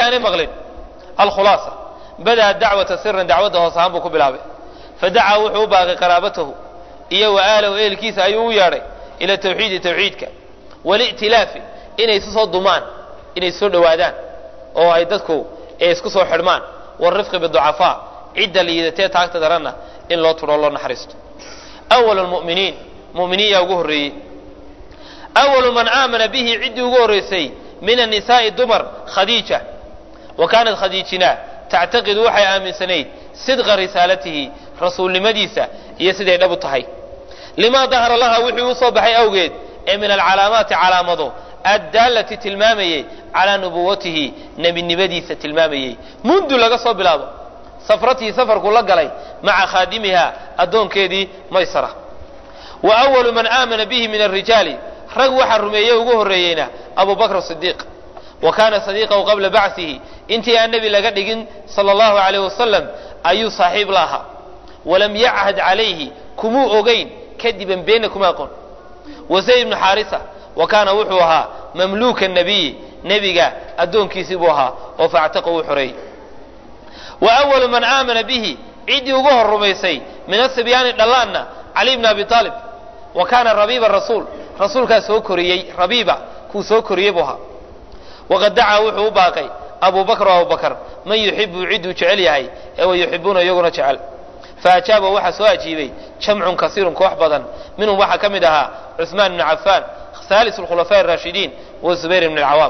aanay maqlin alkhulaasa badaa dacwata siran dacwadda hoos ahaan buu ku bilaabay fadacaa wuxuu u baaqay qaraabatahu iyo wa aalahu ehelkiisa ayuu u yeedhay ila tawxiidi tawxiidka wali'tilaafi inay isu soo dumaan inay isu soo dhowaadaan oo ay dadku isku soo xidhmaan waalrifqi biducafaa cidda liidatee taagta daranna in loo tudho loo naxariisto awalu lmu'miniin mu'miniin yaa ugu horreeyey awalu man aamana bihi ciddii ugu horraysay min annisaa'i dumar khadiija wa kaanat khadiijina tactaqidu waxay aaminsanayd sidqa risaalatihi rasuulnimadiisa iyo siday dhab u tahay limaa dahara laha wixii u soo baxay awgeed ee min alcalaamaati calaamado addaalati tilmaamayey calaa nubuwatihi nebinimadiisa tilmaamayey mundu laga soo bilaabo safratii safarku la galay maca khaadimiha addoonkeedii maysara wa awalu man aamana bihi min alrijaali rag waxaa rumeeye ugu horreeyeyna abu bakr sidiiq wa kaana sadiiqahu qabla bacsihi intii aan nebi laga dhigin sala allahu alayh wasalam ayuu saaxiib la ahaa walam yachad calayhi kumuu ogayn kadiban beenna kuma aqoon wa zayd ibnu xaarisa wa kaana wuxuu ahaa mamluuka nabiyi nebiga addoonkiisii buu ahaa oo faactaqa uu xoreeyey wa awalu man aamana bihi ciddii ugu hor rumaysay min asibyaani dhallaanna cali bni abi aalib wa kaana rabiiba rasuul rasuulkaa soo koriyey rabiiba kuu soo koriyey buu ahaa waqad dacaa wuxuu u baaqay abu bakr o abubakr man yuxibu cidduu jecel yahay ee wa yuxibuuna iyaguna jecel faajaaba waxaa soo ajiibay jamcun kasiirun koox badan minhum waxaa ka mid ahaa cuثmaan bn cafaan halis اkhulafaa الraashidiin wa zubayr bn اcawaam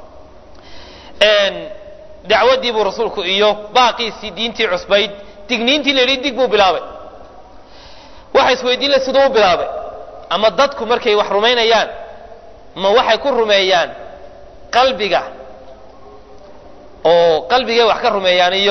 dacwaddii buu rasuulku iyo baaqiisii diintii cusbayd digniintii la yidhi dig buu bilaabay waxa isweydiin la siduu u bilaabay ama dadku markay wax rumaynayaan ma waxay ku rumeeyaan qalbiga oo qalbigay wax ka rumeeyaan iyo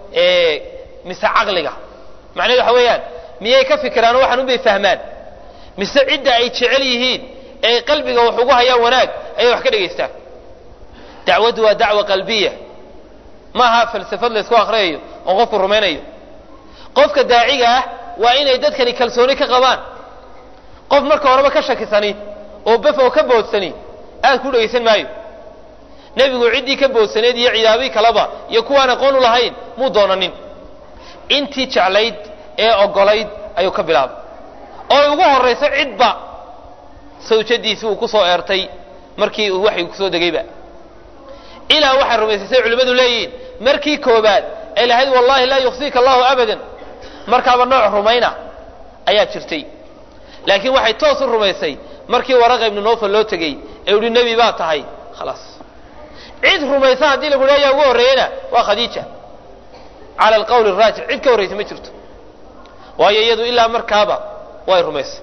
mise caqliga macnahedu waxa weeyaan miyay ka fikiraan oo waxaan unbay fahmaan mise cidda ay jecel yihiin ee qalbiga wax ugu hayaan wanaag ayay wax ka dhegaystaan dacwaddu waa dacwa qalbiya maaha falsafad laysku akhriyayo oo qofku rumaynayo qofka daaciga ah waa inay dadkani kalsooni ka qabaan qof marka horeba ka shakisani oo bef oo ka boodsani aad ku dhegaysan maayo nebigu ciddii ka boodsaneed iyo cidaabii kaleba iyo kuwaan aqoon u lahayn muu doonanin intii jeclayd ee ogolayd ayuu ka bilaabay oo ugu horrayso cidba sawjadiisii uu ku soo eertay markii uu waxay kusoo degayba ilaa waxay rumaysaysay culimmadu leeyihiin markii koobaad ay lahayd wallahi laa yuksiika allahu abadan markaaba nooc rumayna ayaa jirtay laakiin waxay toos u rumaysay markii waraqa ibnu nofal loo tegey ee uhi nebi baa tahay khalaas cid rumaysa haddii lagu ayaa ugu horreeyena waa khadiija cala alqawli araajix cid ka horraysa ma jirto waayo iyadu ilaa markaaba way rumaysay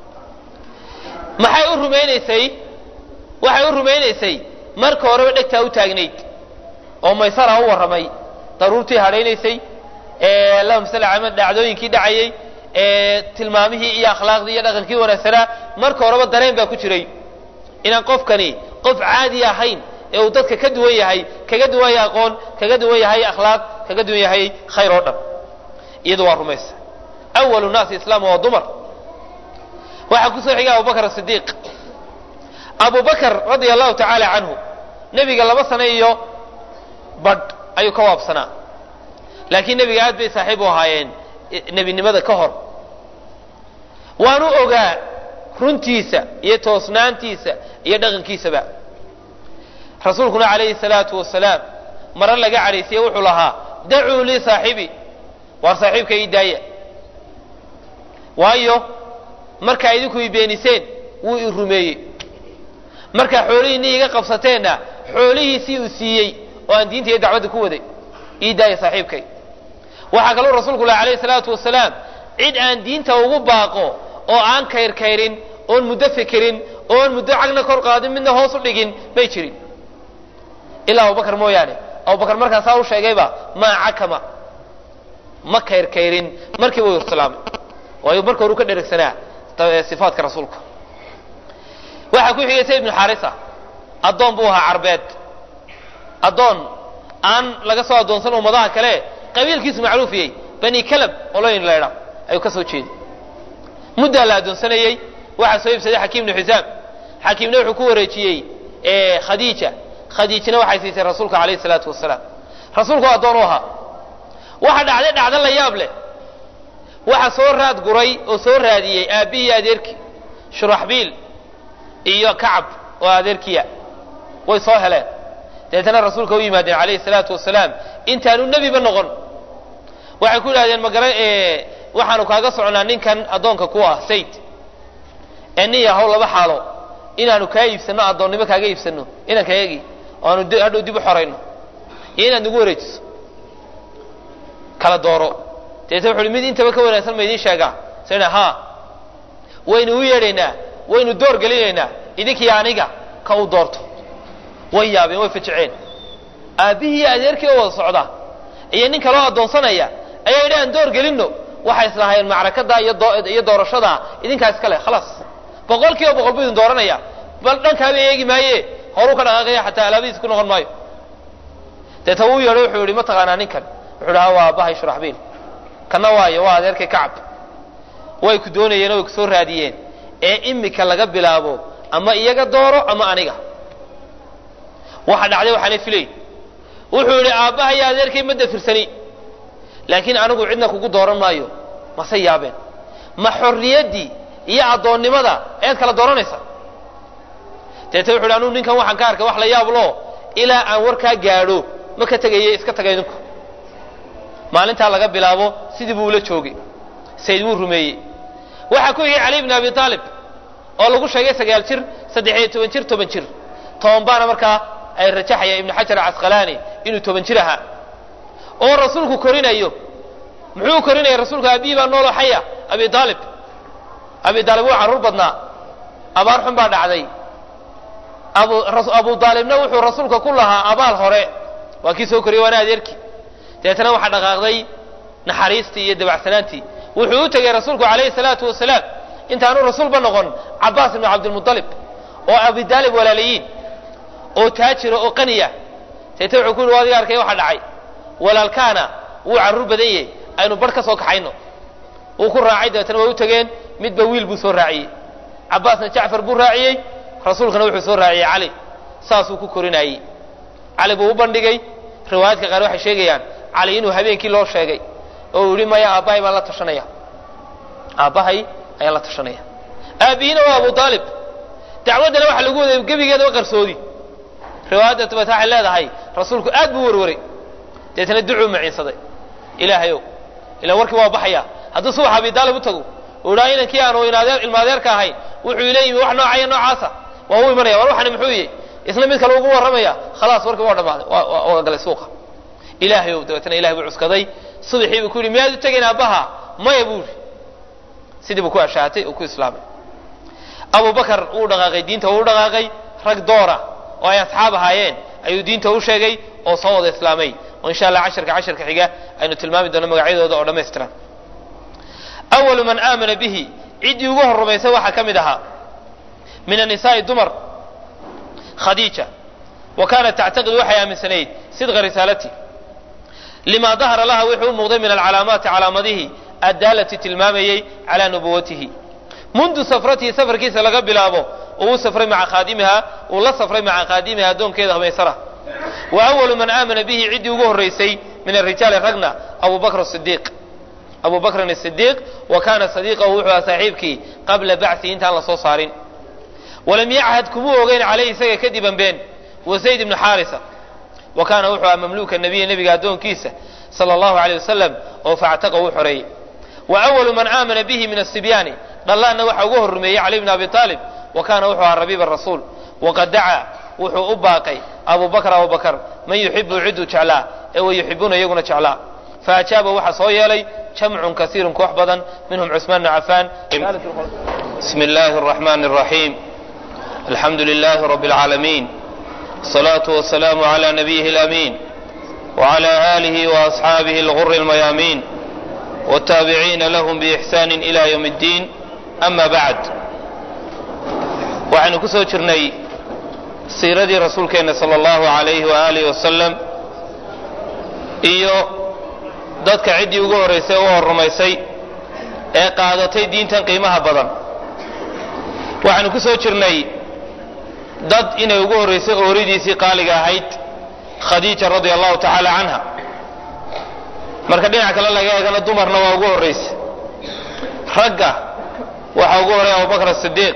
maxay u rumaynaysay waxay u rumaynaysay marka horeba dhegtaa u taagnayd oo maysara u warramay daruurtii hadhaynaysay allahuma salli ala dhacdooyinkii dhacayey tilmaamihii iyo akhlaaqdii iyo dhaqankii wanaagsanaa marka horeba dareen baa ku jiray inaan qofkani qof caadi ahayn ee uu dadka ka duwan yahay kaga duwan yahay aqoon kaga duwan yahay akhlaaq kaga duwan yahay khayr oo dhan iyadu waa rumaysa awalu naasi islaama waa dumar waxaa kusoo xigay abubakr asidiiq abu bakr radia allahu tacaala canhu nebiga laba sano iyo badh ayuu ka waabsanaa laakiin nebiga aad bay saaxiib u ahaayeen nebinimada ka hor waanu ogaa runtiisa iyo toosnaantiisa iyo dhaqankiisaba rasuulkuna calayhi salaatu wasalaam mare laga cadhaysiye wuxuu lahaa dacuu lii saaxibii waar saaxiibka ii daaya waayo markaa idinku i beeniseen wuu i rumeeyey markaa xoolihiinni iga qabsateenna xoolihiisii uu siiyey oo aan diinta iyo dacwadda ku waday ii daaya saaxiibkay waxaa kaluu rasuulku lahi alayhi salaatu wasalaam cid aan diinta ugu baaqo oo aan kayrkayrin oon muddo fikirin oon muddo cagna kor qaadin midna hoos u dhigin may jirin ilaa abubakar mooyaane abubakar markaasaa u sheegayba maa cakama ma kayrkayrin markiiba u islaamay waayo marka horu ka dheragsanaa sifaadka rasuulka waxaa ku xigay sayd ibnu xaarisa addoon buu ahaa carbeed addoon aan laga soo addoonsan ummadaha kale qabiilkiisu macruufiyey bani kalab oloyn laydha ayuu ka soo jeeday muddaa la addoonsanayey waxaa soo iibsaday xakiim ibnu xisaam xakiimna wuxuu ku wareejiyey khadiija khadiijina waxay siisay rasuulka calayhi salaatu wasalaam rasuulku addoon u ahaa waxa dhacday dhacdo la yaab leh waxa soo raad guray oo soo raadiyey aabbihii adeerkii shuraxbiil iyo kacab oo adeerkiya way soo heleen dabeetana rasuulka u yimaadeen calayhi salaatu wasalaam intaanu nebiba noqon waxay ku yidhahdeen magara waxaanu kaaga socnaa ninkan addoonka ku ah sayd ee nin yahow laba xaalo inaanu kaa iibsanno addoonnimo kaaga iibsanno inaan kaegi oo aanu hadhow dib u xorayno iyo inaad nagu wareejiso kala dooro dabeetna wuxu uhi mid intaba ka wanaagsan ma idiin sheegaa sina haa waynu u yeedhaynaa waynu door gelinaynaa idinkii aniga ka u doorto way yaabeen way fajiceen aabbihii iyo adeerkii oo wada socda iyo nin kaloo addoonsanaya ayaa yidhi aan door gelinno waxay islahaayeen macrakada iyo doorashada idinkaa iska leh khalaas boqol kiiba boqol buu idin dooranaya bal dhankaaba eegi maaye horuu ka dhaqaaqaya xataa alaabadiis ku noqon maayo deeta wuu yeedho wuxuu yihi ma taqaanaa ninkan wuxuu dhaha waa aabbahay shuraxbiil kana waayo waa adeerkay kacab way ku doonayeen oo way ku soo raadiyeen ee imika laga bilaabo ama iyaga dooro ama aniga waxa dhacday waxaana filayn wuxuu yidhi aabbaha iyo adeerkay ma dafirsani laakiin anigu cidna kugu dooran maayo mase yaabeen ma xorriyaddii iyo addoonnimada ayaad kala dooranaysa deeta wuxu yidhi anugu ninkan waxaan ka arkay wax la yaablo ilaa aan warkaa gaadho ma ka tegaye iska taga idinku maalintaa laga bilaabo sidii buu ula joogay sayd wuu rumeeyey waxaa ku yigay cali bn abi aalib oo lagu sheegay sagaal jir saddexiyo toban jir toban jir toban baana markaa ay rajaxaya ibnu xajar casqalaani inuu toban jir ahaa oo rasuulku korinayo muxuu korinaya rasuulku aabihii baa nooloo xaya abi aalib abi aalib wuu carruur badnaa abaar xun baa dhacday abu aalibna wuxuu rasuulka ku lahaa abaal hore waa kii soo koriyey waana adeerkii dabeetana waxaa dhaqaaqday naxariistii iyo dabacsanaantii wuxuu u tegey rasuulku calayhi salaatu wasalaam intaanu rasuulba noqon cabaas ibnu cabdilmualib oo abidaalib walaalayiin oo taajira oo qaniya deeta wuxuu ku yidhi adiga arkay waxa dhacay walaalkaana wuu carruur badan yahay aynu barh ka soo kaxayno wuu ku raacay dabeetana way u tegeen midba wiil buu soo raaciyey cabaasna jacfar buu raaciyey rasuulkana wuxuu soo raaciyey cali saasuu ku korinayey cali buu u bandhigay riwaayaadka qaar waxay sheegayaan cali inuu habeenkii loo sheegay oo uu yihi maya aabbahay baan la tashanaya aabbahay ayaan la tashanaya aabbihiina waa abu aalib dacwaddana waxa lagu waday gebigeedaba qarsoodi riwaayadda dabata waxay leedahay rasuulku aad buu warwaray deetana ducuu maciinsaday ilaahayow ilaan warkii waa baxaya hadduu subax abi aalib u tago uu idhaa inankii aanu ilmaadeerka ahayn wuxuu ila yimi wax noocaya noocaasa waa u imanaya war waxani muxuu yihi isna mid kale ugu warramaya khalaas warkii waa dhammaaday waa galay suuqa ilaahayow dabeetana ilahay buu cuskaday subaxii buu ku yidhi miyaad u tegayn aabbaha maya buu yidhi sidii buu ku ashaatay oo ku islaamay abu bakar wuu dhaqaaqay diinta wuu dhaqaaqay rag doora oo ay asxaab ahaayeen ayuu diinta u sheegay oo soo wada islaamay oo insha allah casharka casharka xiga aynu tilmaami doono magacyadooda oo dhammaystiran awalu man aamana bihi ciddii ugu hor rumaysay waxaa ka mid ahaa min annisaai dumar khadiija wa kaanat tactaqidu waxay aaminsanayd sidqa risaalati lima dahara laha wuxuu u muuqday min alcalaamaati calaamadihii addaalati tilmaamayey calaa nubuwatihi mundu safratihi safarkiisa laga bilaabo uu u safray maca khaadimiha uu la safray maca khaadimiha addoonkeeda humaysara wa awalu man aamana bihi ciddii ugu horraysay min arijaali ragna abu bakr sidiiq abu bakrin asidiiq wa kaana sadiiqahu wuxuu aha saaxiibkii qabla bacثihi intaan la soo saarin walam yachad kumuu ogeyn calayhi isaga kadiban been wa zayd ibnu xaarisa wa kaana wuxuu aha mamluuka nabiya nebiga addoonkiisa sala allahu aleyh wasalam oo factaqa uu xoreeyey wa awalu man aamana bihi min asibyaani dhallaanna waxaa ugu horrumeeyey cali bn abi aalib wa kaana wuxuu ahaa rabiib rasuul waqad dacaa wuxuu u baaqay abu bakr abu bakr man yuxibu ciduu jeclaa ee wa yuxibuuna iyaguna jeclaa faajaaba waxaa soo yeelay jamcun kasiirun koox badan minhum cusmaan bn cafaan bismi illaahi araxmaani araxiim alxamdu lilaahi rabbi alcaalamiin الصلاة والسلام على نبيه الأمين وعلى آله وأصحابه الغر الميامين والتابعين لهم بإحسان إلى يوم الدين أما بعد waxaynu ku soo jirnay siiradii rasuulkeenna sala allahu alayhi waaalih wasalam iyo dadka ciddii ugu horraysay u horrumaysay ee qaadatay diintan qiimaha badan waxaynu ku soo jirnay dad inay ugu horraysay ooridiisii qaaliga ahayd khadiija radia allahu tacaala canha marka dhinac kale laga eegana dumarna waa ugu horraysay ragga waxaa ugu horreeya abubakr asidiiq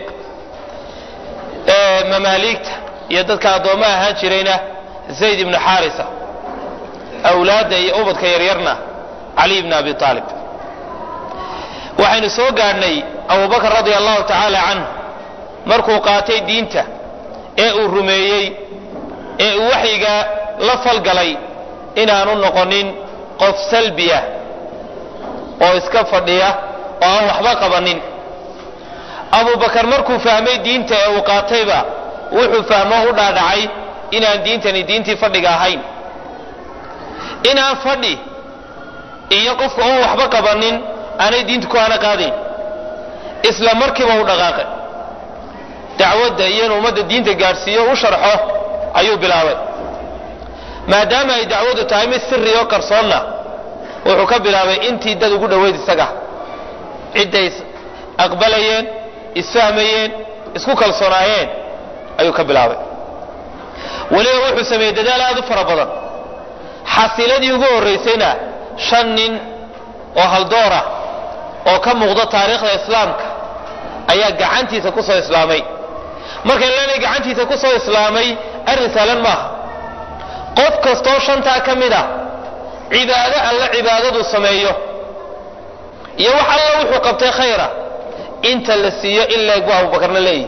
mamaaliigta iyo dadka addoomma ahaan jirayna zayd ibnu xaarisa awlaadda iyo ubadka yaryarna cali ibni abi aalib waxaynu soo gaadhnay abubakr radia allahu tacaala canhu markuu qaatay diinta ee uu rumeeyey ee uu waxyiga la falgalay inaanu noqonin qof salbiya oo iska fadhiya oo aan waxba qabanin abubakar markuu fahmay diinta ee uu qaatayba wuxuu fahmo u dhaadhacay inaan diintani diintii fadhiga ahayn inaan fadhi iyo qofka oon waxba qabanin aanay diintu ku hana qaadayn isla markiiba u dhaqaaqay dacwadda iyo inu ummadda diinta gaadhsiiyo u sharxo ayuu bilaabay maadaama ay dacwaddu tahay mid siri oo qarsoonna wuxuu ka bilaabay intii dad ugu dhoweyd isaga cidday aqbalayeen isfahmayeen isku kalsoonaayeen ayuu ka bilaabay weliba wuxuu sameeyey dadaal aad u fara badan xasiladii ugu horraysayna shan nin oo haldoora oo ka muuqda taariikhda islaamka ayaa gacantiisa ku soo islaamay markay leenay gacantiisa ku soo islaamay arrin saalan maaha qof kastoo shantaa ka mid a cibaado alla cibaadadu sameeyo iyo wax alla wuxuu qabtay khayra inta la siiyo in leeg buu abubakarna leeyahy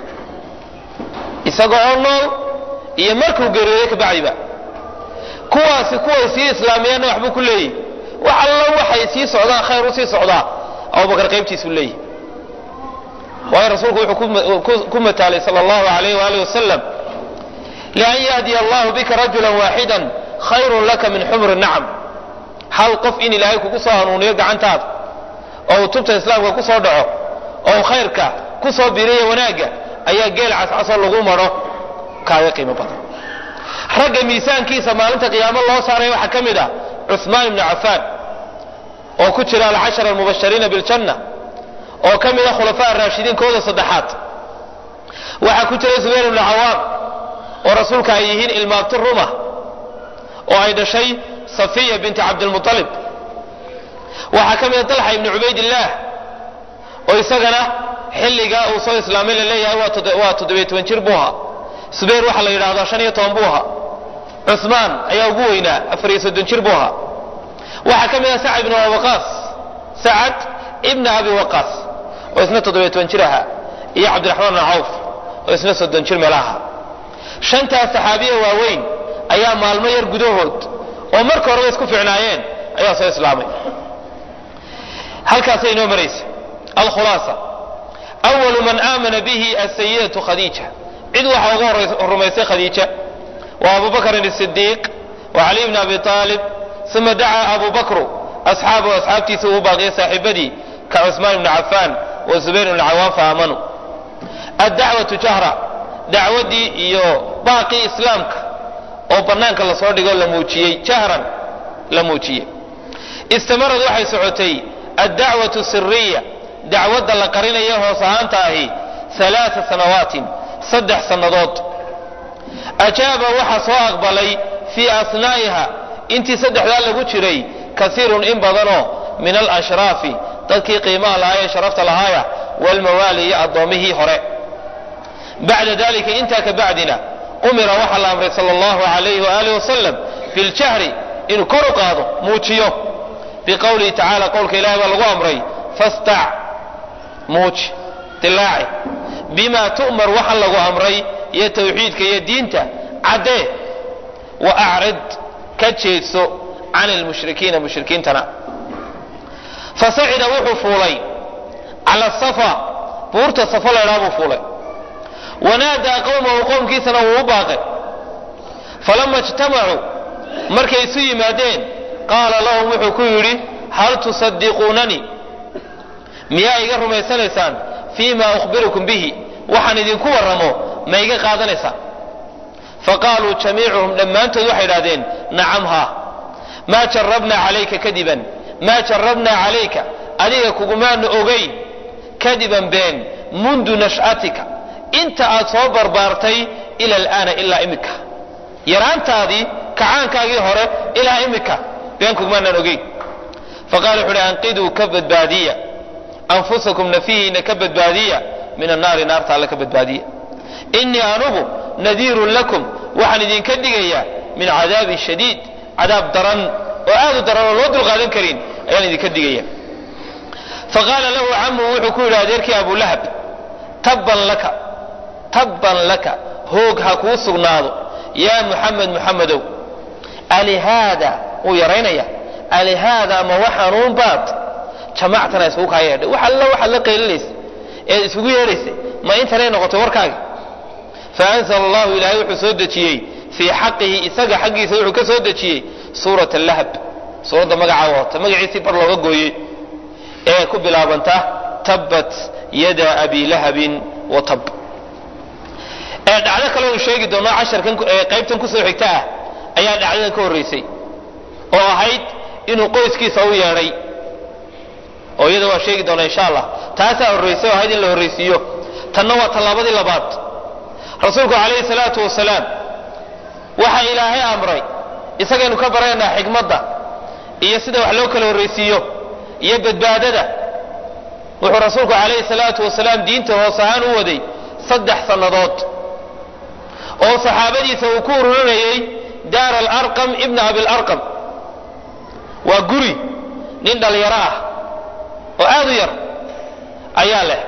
isagoo oo nool iyo markuu geeriyooday kabacdiba kuwaasi kuway sii islaamiyeenna waxbuu ku leeyahy wax alla waxay sii socdaan khayr u sii socdaa abubakar qaybtiisuu leeyahy waayo rasuulku wuxuu ku mataalay sal allahu alayh waali wasalam lian yahdiya allahu bika rajula waaxida khayrun laka min xumri nacam hal qof in ilaahay kugu soo hanuuniyo gacantaada oo uu tubta islaamka ku soo dhaco oo uu khayrka ku soo biriya wanaagga ayaa geel cascasoo lagu maro kaaga qiimo badan ragga miisaankiisa maalinta qiyaamo loo saaray waxaa ka mid ah cuhmaan ibnu cafaan oo ku jira alcashara almubashariina biljanna oo ka mid a khulafaa raashidiinkooda saddexaad waxaa ku jira zubayr ibnu cawaam oo rasuulka ay yihiin ilmaabti ruma oo ay dhashay safiya binti cabdilmualib waxaa ka mid a dalxa ibnu cubaydillaah oo isagana xilligaa uu soo islaamay la leeyahay waa toddobiyo toban jir buu ahaa subayr waxaa la yidhahdaa shan iyo toban buu ahaa cuhmaan ayaa ugu weynaa afar iyo soddon jir buu ahaa waxaa ka mid ah sacad ibnu waqaas sacad ibna abi waqaas oo isna toddobiyo toban jir ahaa iyo cabdiraxmaan ibn cawf oo isna soddon jir meel ahaa shantaas saxaabiya waaweyn ayaa maalmo yar gudahood oo marka horeba isku fiicnaayeen ayaa soo islaamay halkaasay inoo maraysa alkhulaasa awalu man aamana bihi asayidatu khadiija cid waxaa ugu rumaysay khadiija wa abu bakrin sidiiq wa cali bn abi aalib uma dacaa abu bakru asxaabahu asxaabtiisa uu baaqiya saaxiibadii ka cusmaan ibni cafaan wa zubayr ibni cawaan fa aamanuu addacwatu jahra dacwadii iyo baaqii islaamka oo banaanka lasoo dhigoo la muujiyey jahran la muujiyey istamarad waxay socotay addacwatu siriya dacwadda la qarinaya hoos ahaanta ahi alaaa sanawaatin saddex sannadood ajaaba waxaa soo aqbalay fii asnaa'iha intii saddexdaa lagu jiray kasiirun in badanoo min alashraafi dadkii qiimaha lahaa ee sharafta lahaaya walmawaali iyo addoommihii hore bacda dalika intaa ka bacdina umira waxaa la amray sal allahu alayhi waaalih wasalam biljahri inuu kor u qaado muujiyo biqowlihi tacala qowlka ilahi baa lagu amray fastac muuji dilaaci bima tu'mar waxa lagu amray iyo tawxiidka iyo diinta caddee wa acrid ka jeedso can lmushrikiina mushrikiintana fasacida wuxuu fuulay cala safa buurta safa laydhaa buu fuulay wanaadaa qowmahu qowmkiisana wuu u baaqay falama ijtamacuu markay isu yimaadeen qaala lahum wuxuu ku yidhi hal tusadiquunanii miyaa iga rumaysanaysaan fii ma ukhbirukum bihi waxaan idinku warramo ma iga qaadanaysaan faqaaluu jamiicuhum dhammaantood waxay idhahdeen nacam haa maa jarabnaa calayka kadiban maa jarabnaa calayka adiga kugumaanu ogayn kadiban been mundu nash'atika inta aad soo barbaartay ila alaana ilaa imika yaraantaadii kacaankaagii hore ilaa imika beenkugmaanaan ogeyn faqala wuxu uhi anqiduu ka badbaadiya anfusakum nafihiina ka badbaadiya min annaari naarta alle ka badbaadiya innii anugu nadiirun lakum waxaan idinka digayaa min cadaabin shadiid cadaab daran oo aad u daran oo loo dulqaadan karin ayaan idinka digaya faqaala lahu camuhu wuxuu ku yidhi adeerkii abulahab tabban laka tabban laka hoog ha kuu sugnaado yaa muxamed muxamedow alihaada wuu yaraynaya alihaada ma waxanuun baad jamactana isugu kaa yeedhay wax alla waxaad la qaylinaysa eed isugu yeedhaysay ma intanay noqotay warkaagi faanzla allahu ilaahay wuxuu soo dejiyey fii xaqihi isaga xaggiisa wuxuu ka soo dejiyey suurat lahab suuradda magacaa wadata magaciisii bar looga gooyey ee ku bilaabanta tabbat yada abi lahabin wa tab ee dhacdo kale uu sheegi doono casharkan qaybtan kusoo xigta ah ayaa dhacdadan ka horraysay oo ahayd inuu qoyskiisa u yeedhay oo iyada waa sheegi doona insha allah taasaa horraysay oo ahayd in la horraysiiyo tanna waa tallaabadii labaad rasuulku calayhi salaatu wasalaam waxa ilaahay amray isagaynu ka baraynaa xikmadda iyo sida wax loo kala horraysiiyo iyo badbaadada wuxuu rasuulku calayhi salaatu wasalaam diinta hoos ahaan u waday saddex sannadood oo saxaabadiisa uu ku ururinayay daar alarqam ibna abilarqam waa guri nin dhallinyaro ah oo aad u yar ayaa leh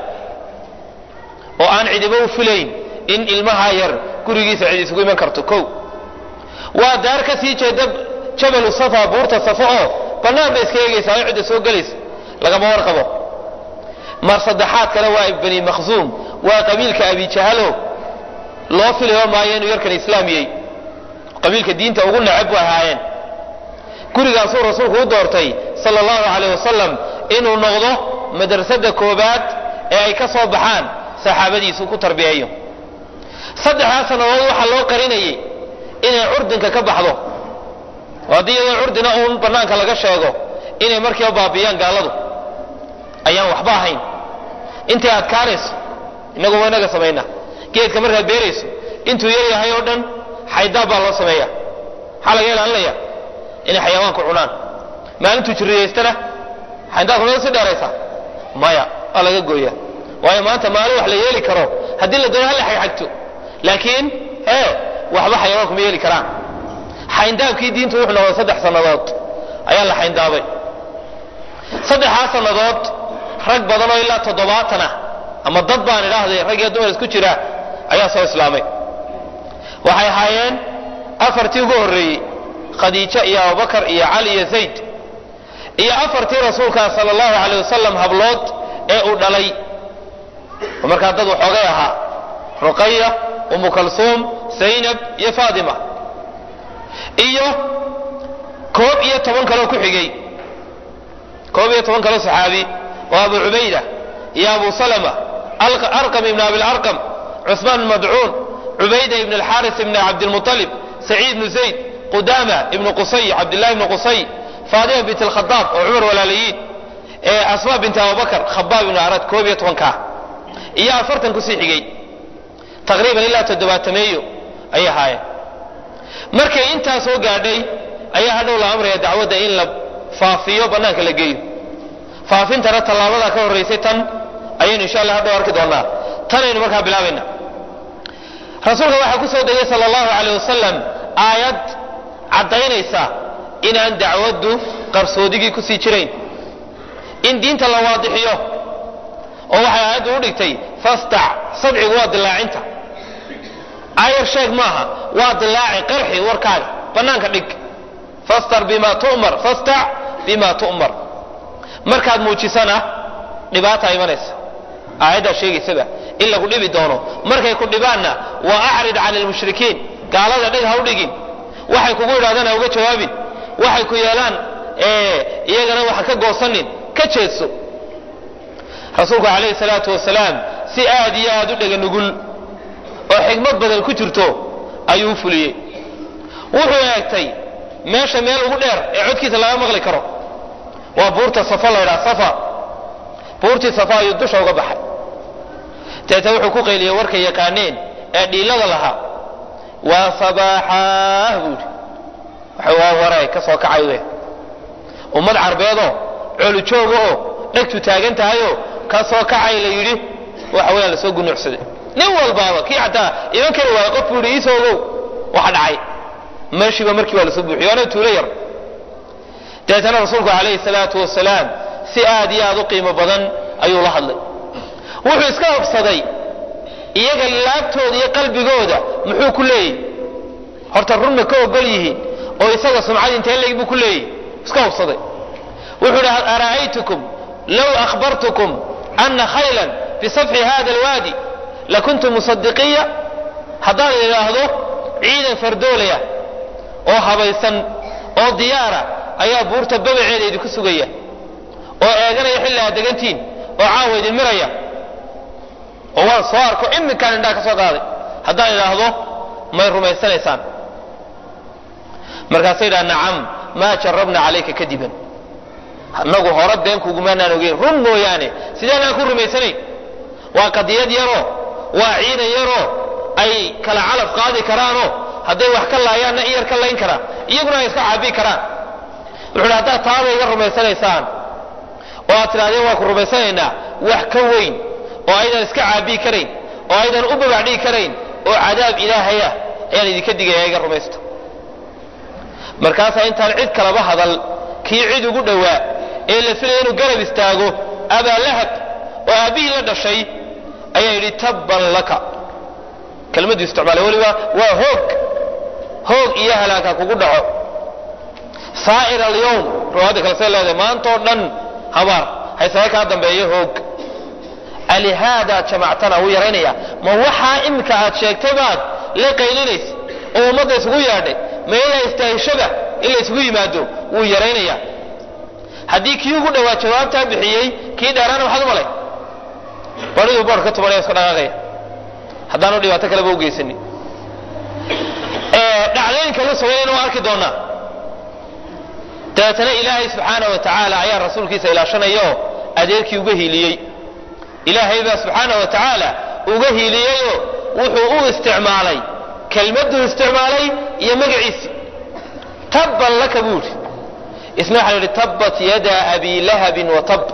oo aan cidibo u filayn in ilmahaa yar gurigiisa cid isugu iman karto kow waa daar ka sii jeeda jabalu safa buurta safo oo bannaan bay iska eegaysaa oo cidda soo gelaysa lagama warqabo mar saddexaad kale waa bani makhsuum waa qabiilka abijahalo loo filayo maayo inuu yarkan islaamiyey qabiilka diinta ugu necab bu ahaayeen gurigaasuu rasuulku u doortay sala allahu caleyh wasalam inuu noqdo madrasada koobaad ee ay ka soo baxaan saxaabadiisu ku tarbiyeeyo saddexdaa sannadood waxaa loo qarinayay inay curdinka ka baxdo oo haddii iyadoo curdina uun bannaanka laga sheego inay markiiba baabiyaan gaaladu ayaan waxba ahayn intay adkaanayso innagu waa inaga samaynaa geedka markaad beerayso intuu yar yahay oo dhan xaydaab baa loo sameeya maxaa laga ilaalinaya inay xayawaanku cunaan maalintuu jirriyaystana xaydaabka mada si dheeraysa maya waa laga gooya waayo maanta maalin wax la yeeli karo haddii la doono hala xagxagto laakiin ee waxba xayawaanku ma yeeli karaan xayndaabkii diintu wuxuu noqday saddex sannadood ayaa la xayndaabay saddexdaa sannadood rag badan oo ilaa toddobaatan ah ama dad baan idhaahday rag iyo dumar isku jira ayaa soo islaamay waxay ahaayeen afartii ugu horreeyey khadiijo iyo abubakar iyo cali iyo zayd iyo afartii rasuulkaa sala allahu caleyh wasalam hablood ee uu dhalay oo markaa dad waxoogay ahaa ruqaya umu kalsuum zaynab iyo faatima iyo koob iyo toban kaloo ku xigay koob iyo toban kaloo saxaabi oo abu cubayda iyo abu salama arqam ibn abilarqam cusmaan ibn madcuun cubayda ibn alxaaris ibn cabdilmuطalib saciid ibnu zayd qudama ibnu qusay cabdillahi ibnu qusay faatima bint alkhadaab oo cumar walaalayiin asma bint abubakar khabaab ibnu arad koob iyo tobankaa iyo afartan kusii xigay taqriiban ilaa toddobaatameeyo ayay ahaayeen markay intaa soo gaadhay ayaa hadhow la amraya dacwadda in la faafiyo bannaanka la geeyo faafintana tallaabadaa ka horraysay tan ayaynu insha allah hadhow arki doonaa tanaynu markaa bilaabayna rasuulka waxaa ku soo degay sala allahu caleyh wasalam aayad caddaynaysa inaan dacwaddu qarsoodigii kusii jirayn in diinta la waadixiyo oo waxay aayaddu u dhigtay fastac sadcigu waa dilaacinta ayar sheeg maaha waa dilaaci qarxi warkaaga bannaanka dhig fastar bima tu'mar fastac bima tu'mar markaad muujisana dhibaataa imanaysa aayaddaa sheegaysaba in lagu dhibi doono markay ku dhibaanna wa acrid can almushrikiin gaalada dhig ha u dhigin waxay kugu idhahdaan ha uga jawaabin waxay ku yeelaan iyagana waxa ka goosanin ka jeedso rasuulku calayhi salaatu wasalaam si aad iyo aad u dhega nugul oo xikmad badan ku jirto ayuu u fuliyey wuxuu eegtay meesha meel ugu dheer ee codkiisa laga maqli karo waa buurta safa la ydhaha safa buurtii safa ayuu dusha uga baxay deeta wuxuu ku qayliyey warkay yaqaaneen ee dhiilada lahaa waa sabaaxaah buu yidhi waa waray ka soo kacay we ummad carbeedoo coolujoogaoo dhegtu taagan tahayoo ka soo kacay la yidhi waxa weyaan lasoo gunuucsaday nin walbaaba kii xataa iman kari waayo qof buu yidhi iisoo ogow waxa dhacay meeshiiba markii waa lasoo buuxiyo waana tuulo yar dabeetana rasuulku calayhi salaatu wasalaam si aad iyo aad u qiimo badan ayuu la hadlay wuxuu iska hobsaday iyaga laabtooda iyo qalbigooda muxuu ku leeyahy horta runma ka ogol yihiin oo isaga sumcad intee leeg buu ku leeyahy iska hobsaday wuxuu idhi ara'aytukum low akhbartukum ana khaylan bisafxi hada alwaadi lakuntu musadiqiya haddaan idhaahdo ciidan fardoolaya oo habaysan oo diyaara ayaa buurta babaceeda idinku sugaya oo eeganaya xilli aad degantiin oo caawa idin miraya oo waan soo arko iminkaan indhaa ka soo qaaday haddaan idhaahdo may rumaysanaysaan markaasay idhaha nacam maa jarabna calayka kadiban annagu hore been kugumaanaan ogeyn run mooyaane sidaanaan ku rumaysanayn waa qadiyad yaroo waa ciidan yaroo ay kala calaf qaadi karaanoo hadday wax ka laayaanna in yar ka layn karaan iyaguna ay iska caabii karaan wuxuu idhi haddaad taada iga rumaysanaysaan oo aad tidhahdeen waa ku rumaysanaynaa wax ka weyn oo aydan iska caabii karayn oo aydan u babacdhigi karayn oo cadaab ilaahayah ayaan idinka digaya iga rumaysto markaasaa intaan cid kalaba hadal kii cid ugu dhowaa ee la filaya inuu garab istaago abaa lahab oo aabbihii la dhashay ayaa yidhi tabban laka kelmaddu isticmaalay weliba waa hoog hoog iyo halaagha kugu dhaco saa'ir alyowm riwaayadda kale say leedahay maantoo dhan habaar haysaga kaa dambeeyo hoog alihaadaad jamactana wuu yaraynaya ma waxaa iminka aad sheegtay baad la qaylinaysa oo ummadda isugu yeedhay ma ilaa istaahishada in la isugu yimaado wuu yaraynaya haddii kii ugu dhowaa jawaabtaa bixiyey kii dheeraana maxaad u malay bariduu boor ka tubanaya iska dhaqaaqaya haddaanu dhibaato kaleba u geysanin dhacdooyinka la sugayna waa arki doonaa dabeetana ilaahay subxaana wa tacaala ayaa rasuulkiisa ilaashanaya oo adeerkii uga hiiliyey ilaahay baa subxaana wa tacaala uga hiiliyeyoo wuxuu u isticmaalay kelmaduu isticmaalay iyo magaciisi tabban laka buu yidhi isna waxaa yidhi tabbat yada abi lahabin wa tab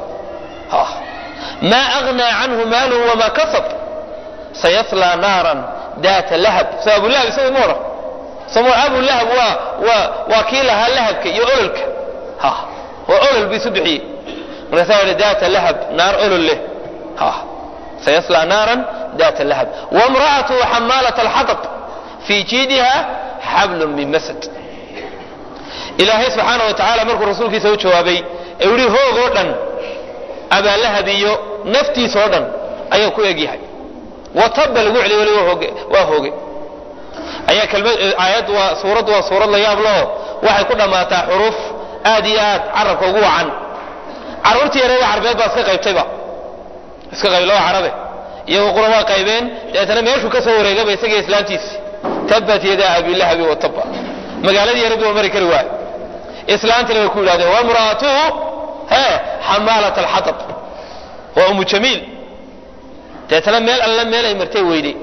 maa aghnaa canhu maaluhu wamaa kasab sayaslaa naaran daata lahab soo abu lahab isagu ma odhan somo abu lahab waa waa waa kii lahaa lahabka iyo ololka ha waa olol buu isu bixiyey markaasaa yidhi daata lahab naar olol leh ha sayaslaa naaran daata lahab wamra'atuhu xamaalat alxatab fii jiidiha xablun min masad ilaahay subxaana wa tacaala markuu rasuulkiisa u jawaabay ee yihi hoog oo dhan abaalahab iyo naftiis oo dhan ayuu ku egyahay watabba lagu celiy weli waa hooge ayaa kelmad aayad waa suuraddu waa suurad la yaab laho waxay ku dhammaataa xuruuf aad iyo aad carabka ugu wacan carruurtii yareeda carbeed baa iska qaybtayba iska qayb laba carabe iyagoo qura waa qaybeen dabeetana meeshuu ka soo wareegaba isaga islaantiisi tabbat yadaa abilahabi wa tabba magaaladii yareed waa mari kari waay islaantina way ku yidhahdeen wamra'atuhu he xamaalat alxatab waa umu jamiil deetana meel alle meel ay martay weyday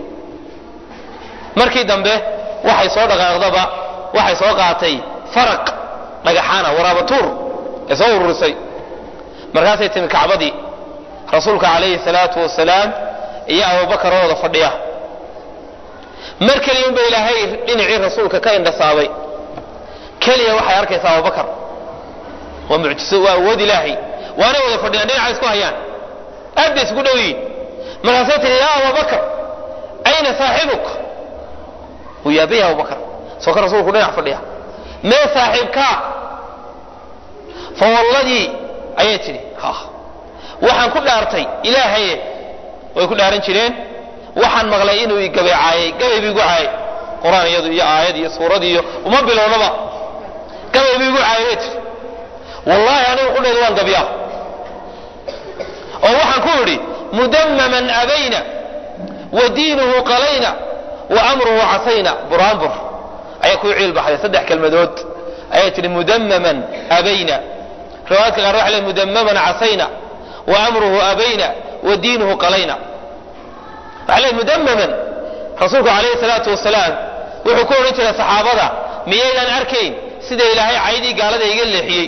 markii dambe waxay soo dhaqaaqdaba waxay soo qaatay faraq dhagaxaana waraabatuur ee soo ururisay markaasay timi kacbadii rasuulka calayhi salaatu wasalaam iyo abubakar oo wada fadhiya mar keliya unba ilaahay dhinacii rasuulka ka indhasaabay keliya waxay arkaysaa abubakar waa mucjiso waa awood ilaahay waanay wada fadhiyaan dhinaca isku hayaan aad bay isku dhow yihiin markaasay tihi yaa abubakar ayna saaxibuk wuu yaabaya abubakar soo ka rasuulku dhinac fadhiya mee saaxiibkaa fawalladii ayay tidhi ha waxaan ku dhaartay ilaahaye way ku dhaaran jireen waxaan maqlay inuu i gabaycaayay gabay bu igu caayay qur-aan iyadu iyo aayad iyo suurad iyo uma bilownaba gabay bu igu caayay bay tidhi wallaahi anigu qudheedu waan gabyaa oo waxaan ku idhi mudammaman abayna wa diinuhu qalayna wa amruhu casayna buraanbur ayaa ku ciil baxday saddex kelmadood ayay tihi mudammaman abayna riwaayadka qaar waxa le mudammaman casayna wa amruhu abayna wa diinuhu qalayna waxaa leey mudamaman rasuulku calayhi salaatu wasalaam wuxuu ku odhan jiray saxaabada miyaydaan arkayn sida ilaahay caydii gaalada iga leexiyey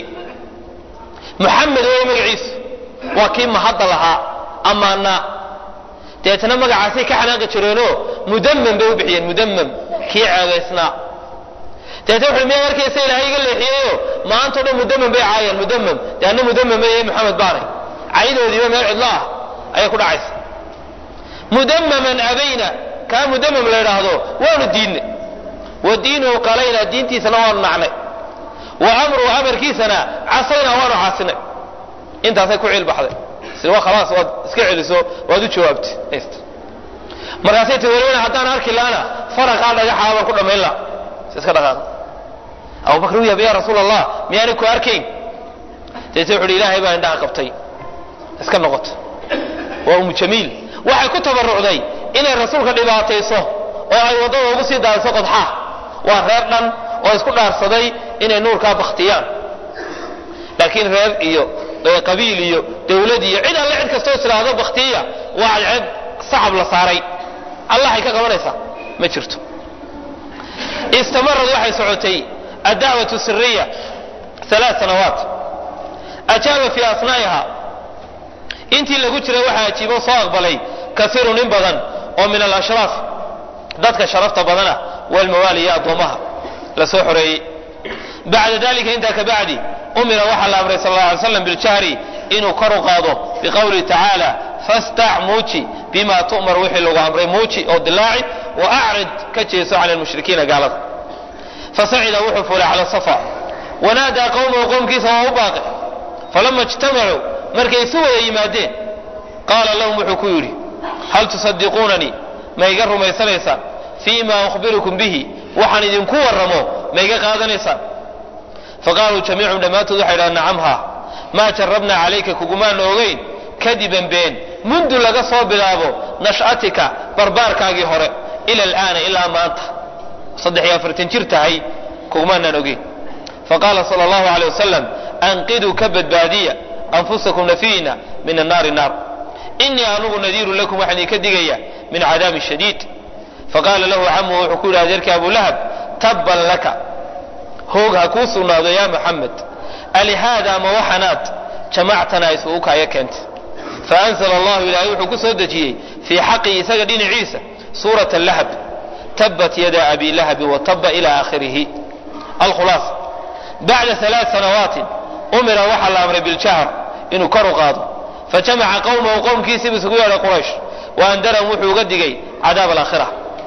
muxamed wey magaciisu waa kii mahadda lahaa ammaanaa deetna magacaasay ka xanaaqi jireenoo mudamam bay u bixiyeen mudamam kii ceebaysnaa deetna wuxu miyaad arkaysa ilaahay iga leexiyeyo maantao dhan mudamam bay caayeen mudamam dee anna mudamam eye maxamed baanay caydoodiiba meel cidlo ah ayay ku dhacaysa mudamaman abayna kaa mudamam la idhaahdo waanu diidnay wa diinuhu qalayna diintiisana waanu nacnay wa amruhu amarkiisana casayna waanu caasinay intaasay ku ciilbaxday sida khalaas waad iska celiso waad u jawaabtay haysta markaasay ti welibana haddaan arki laana faraqaa dhagaxaa baan ku dhammayn la iska dhaqaaqo abubakr u yaaba ya rasuul allah miyaanay ku arkayn deete wuxu uhi ilaahay baa indhaha qabtay iska noqoto waa umu jamiil waxay ku tabarucday inay rasuulka dhibaatayso oo ay waddada ugu sii daadiso qodxaa waa reer dhan oo isku dhaarsaday inay nuurkaa baktiyaan laakiin reer iyo qabiil iyo dawlad iyo cid alle cid kastoo islaahdo baktiya waa cadceeb sacab la saaray allahay ka qabanaysaa ma jirto istamarad waxay socotay addacwatu siriya alaa sanawaat ajaaba fii asnaa'iha intii lagu jiray waxaa ajiibo soo aqbalay kasiirun in badan oo min alashraaf dadka sharafta badana walmawaali iyo addoomaha la soo xoreeyey bacda dalika intaa ka bacdi umira waxaa la amray sal alla alay slam biljahri inuu kor u qaado biqowlihi tacaala fastac muuji bima tu'mar wixii lagu amray muuji oo dilaaci wa acrid ka jeeso cala lmushrikiina gaalada fasacida wuxuu fuulay cala safa wanaadaa qowmahu qowmkiisa waa u baaqi falama ijtamacuu markay isu wada yimaadeen qaala lahum wuxuu ku yidhi hal tusadiquunanii ma iga rumaysanaysaan fii ma ukhbirukum bihi waxaan idinku warramo ma iga qaadanaysaan faqaaluu jamiicum dhammaantood waxay dhahan nacamha maa jarabnaa calayka kugumaana ogeyn kadiban been mundu laga soo bilaabo nash'atika barbaarkaagii hore ila alaana ilaa maanta saddex iyo afartan jir tahay kugumaanaan ogeyn faqaala sala allahu aleyh wasalam anqiduu ka badbaadiya anfusakum nafiina min annaari naar inii anugu nadiirun lakum waxaan idinka digaya min cadaabin shadiid faqaala lahu camuhu wuxuu ku yidhi adeerkii abu lahab tabban laka hoog ha kuu sugnaado yaa muxamed alihaada ma waxanaad jamactanaa isugu kaaya keentay faanzla allahu ilaahay wuxuu ku soo dejiyey fii xaqii isaga dhinaciisa suurat lahab tabat yada abi lahabin wataba ila aakhirihi alkhulaasa bacda alaa sanawaatin umira waxaa la amray biljahr inuu kor u qaado fajamaca qowmahu qowmkiisiibu isugu yeedhay quraysh wa andarahum wuxuu uga digay cadaab alaakhira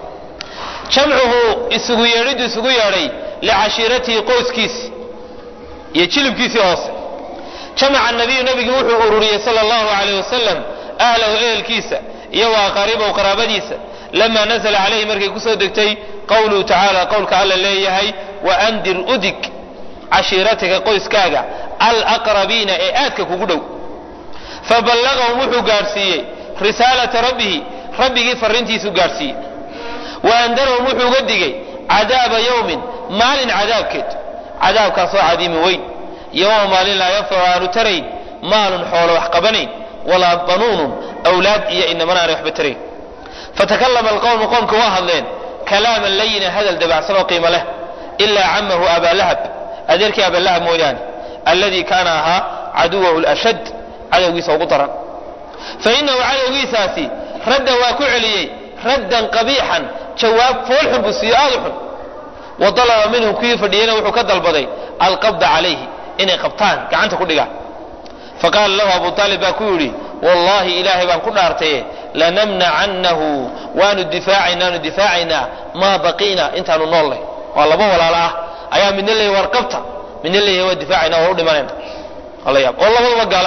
jamcuhu isugu yeedhidu isugu yeedhay licashiiratihi qoyskiisi iyo jilibkiisii hoose jamaca nabiyu nabigii wuxuu ururiyey sala allahu alayh wasalam ahlahu ehelkiisa iyo wa aqaaribahu qaraabadiisa lama nazla calayhi markay kusoo degtay qowluhu tacaala qowlka alla leeyahay waandir udig cashiiratika qoyskaaga alaqrabiina ee aadka kugu dhow faballagahum wuxuu gaadhsiiyey risaalata rabbihi rabbigii farrintiisuu gaadhsiiyey wa andarahum wuxuu uga digay cadaaba yowmin maalin cadaabkeed cadaabkaasoo cadiimi weyn yowma maalin laa yanfacu aanu tarayn maalun xoolo wax qabanayn walaa banuunun awlaad iyo inamana aanay waxba tarayn fatakallama alqowmu qowmka waa hadleen kalaaman layina hadal dabacsan oo qiimo leh ilaa camahu abaa lahab adeerkii abalahab mooyaane alladii kaana ahaa caduwahu lashad cadowgiisa ugu daran fa inahu cadowgiisaasi radda waa ku celiyey raddan qabiixan jawaab foolxun buu siiyo aada u xun wa dalaba minhum kuwii fadhiyeyna wuxuu ka dalbaday alqabda calayhi inay qabtaan gacanta ku dhigaan faqaala lahu abu aalib baa ku yidhi wallahi ilaahay baan ku dhaartaye lanamnacannahu waanu difaacaynanu difaacaynaa maa baqiina intaanu noollay waa laba walaalo ah ayaa midna leeyahy war qabta midna leeyahay waa difaacayna waa u dhimanayna ala yaab oo labadaba gaalo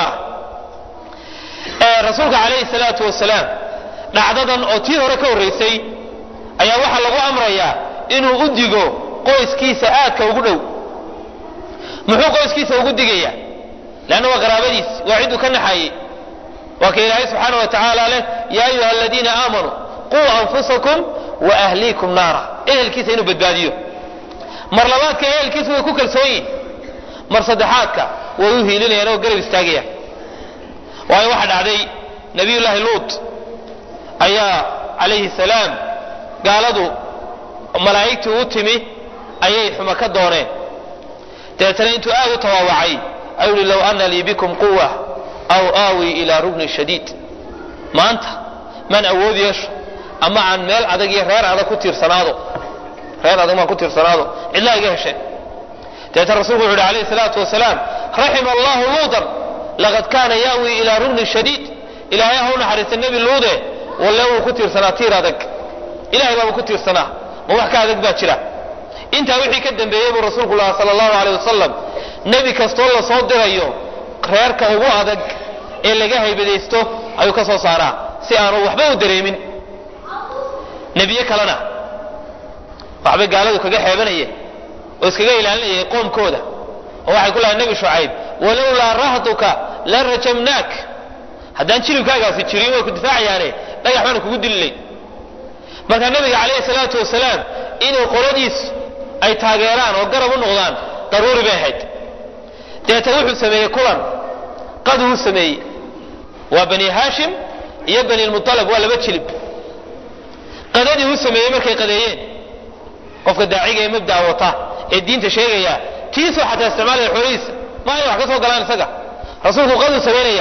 ah rasuulka calayhi salaatu wasalaam dhacdadan oo tii hore ka horraysay ayaa waxaa lagu amrayaa inuu u digo qoyskiisa aadka ugu dhow muxuu qoyskiisa ugu digayaa leanna waa qaraabadiis waa cidduu ka naxaayey waa ka ilaahay subxaana wa tacaala leh yaa ayuha aladiina aamanuu quu anfusakum wa ahliikum naara ehelkiisa inuu badbaadiyo mar labaadka ehelkiisa way ku kalsoon yihin mar saddexaadka way u hiilinayaan oo garab istaagayaan waayo waxaa dhacday nabiyullaahi luut ayaa calayhi salaam gaaladu malaa'igtii u timi ayay xuma ka dooneen dabeetana intuu aad u tawaawacay ayuu yihi low ana lii bikum quwa aw aawi ilaa rugni shadiid maanta maan awood yeesho ama aan meel adag iyo reer adag ku tiirsanaado reer adag maan ku tiirsanaado cidlaa iga hesheen dabeetana rasulku wuxu uhi alayhi salaatu wasalaam raxima allahu luudan laqad kaana yaawi ilaa rugni shadiid ilaahay ha u naxariista nebi luude walle wuu ku tiirsanaa tiir adag ilahay baaba ku tiirsanaa ma wax ka adag baa jira intaa wixii ka dambeeyey buu rasuulku lahaa sala allahu aleyh wasalam nebi kastoo la soo dirayo reerka ugu adag ee laga haybadaysto ayuu ka soo saaraa si aanu waxba u dareemin nebiye kalena waxbay gaaladu kaga xeebanayeen oo iskaga ilaalinayay qoomkooda oo waxay ku lahay nebi shucayb walowlaa rahduka la rajamnaak haddaan jilibkaagaasi jirin way ku difaacayaane dhagax baanu kugu dililay marka nabiga calayhi salaatu wasalaam inuu qoladiisu ay taageeraan oo garab u noqdaan daruuri bay ahayd deetana wuxuu sameeyey kulan qaduu sameeyey waa bani haashim iyo bani lmualab waa laba jilib qadadii uu sameeyey markay qadeeyeen qofka daaciga ee mabdaa wata ee diinta sheegaya tiisoo xataa isticmaalaya xoolihiisa ma ay wax ka soo galaan isaga rasuulku qaduu samaynaya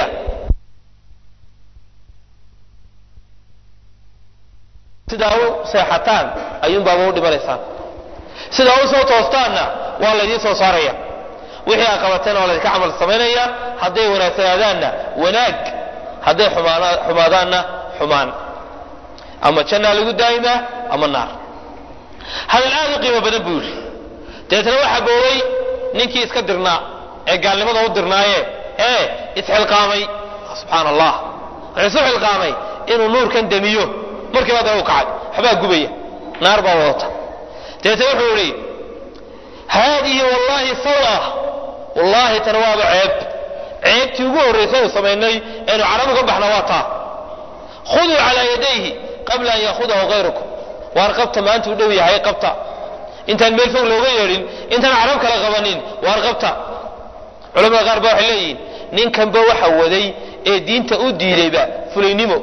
sidaa u seexataan ayuunbaaba u dhimanaysaan sidaa u soo toostaanna waa laydiin soo saaraya wixii aa qabateen waa laydinka camal samaynaya hadday wanaagsanaadaanna wanaag hadday xumaadaanna xumaan ama jannaa lagu daa'imaa ama naar hadal aad u qiimo badan buu yidhi dabeetna waxaa boogay ninkii iska dirnaa ee gaalnimada u dirnaaye ee isxilqaamay subxaana allah wuxuu isu xilqaamay inuu nuurkan demiyo markiiba haddana u kacay waxbaa gubaya naar baa wadata dabeetna wuxuu idhi haadihi wallahi sawa wallaahi tan waaba ceeb ceebtii ugu horraysay uu samaynay eenu carabu ka baxna waa taa khuduu calaa yadayhi qabla an yaahudahu hayrukum waar qabta maanta u dhow yahay qabta intaan meel fog looga yeedhin intaan carab kala qabanin waar qabta culamada qaar ba waxay leeyihiin ninkanba waxa waday ee diinta u diidayba fulaynimo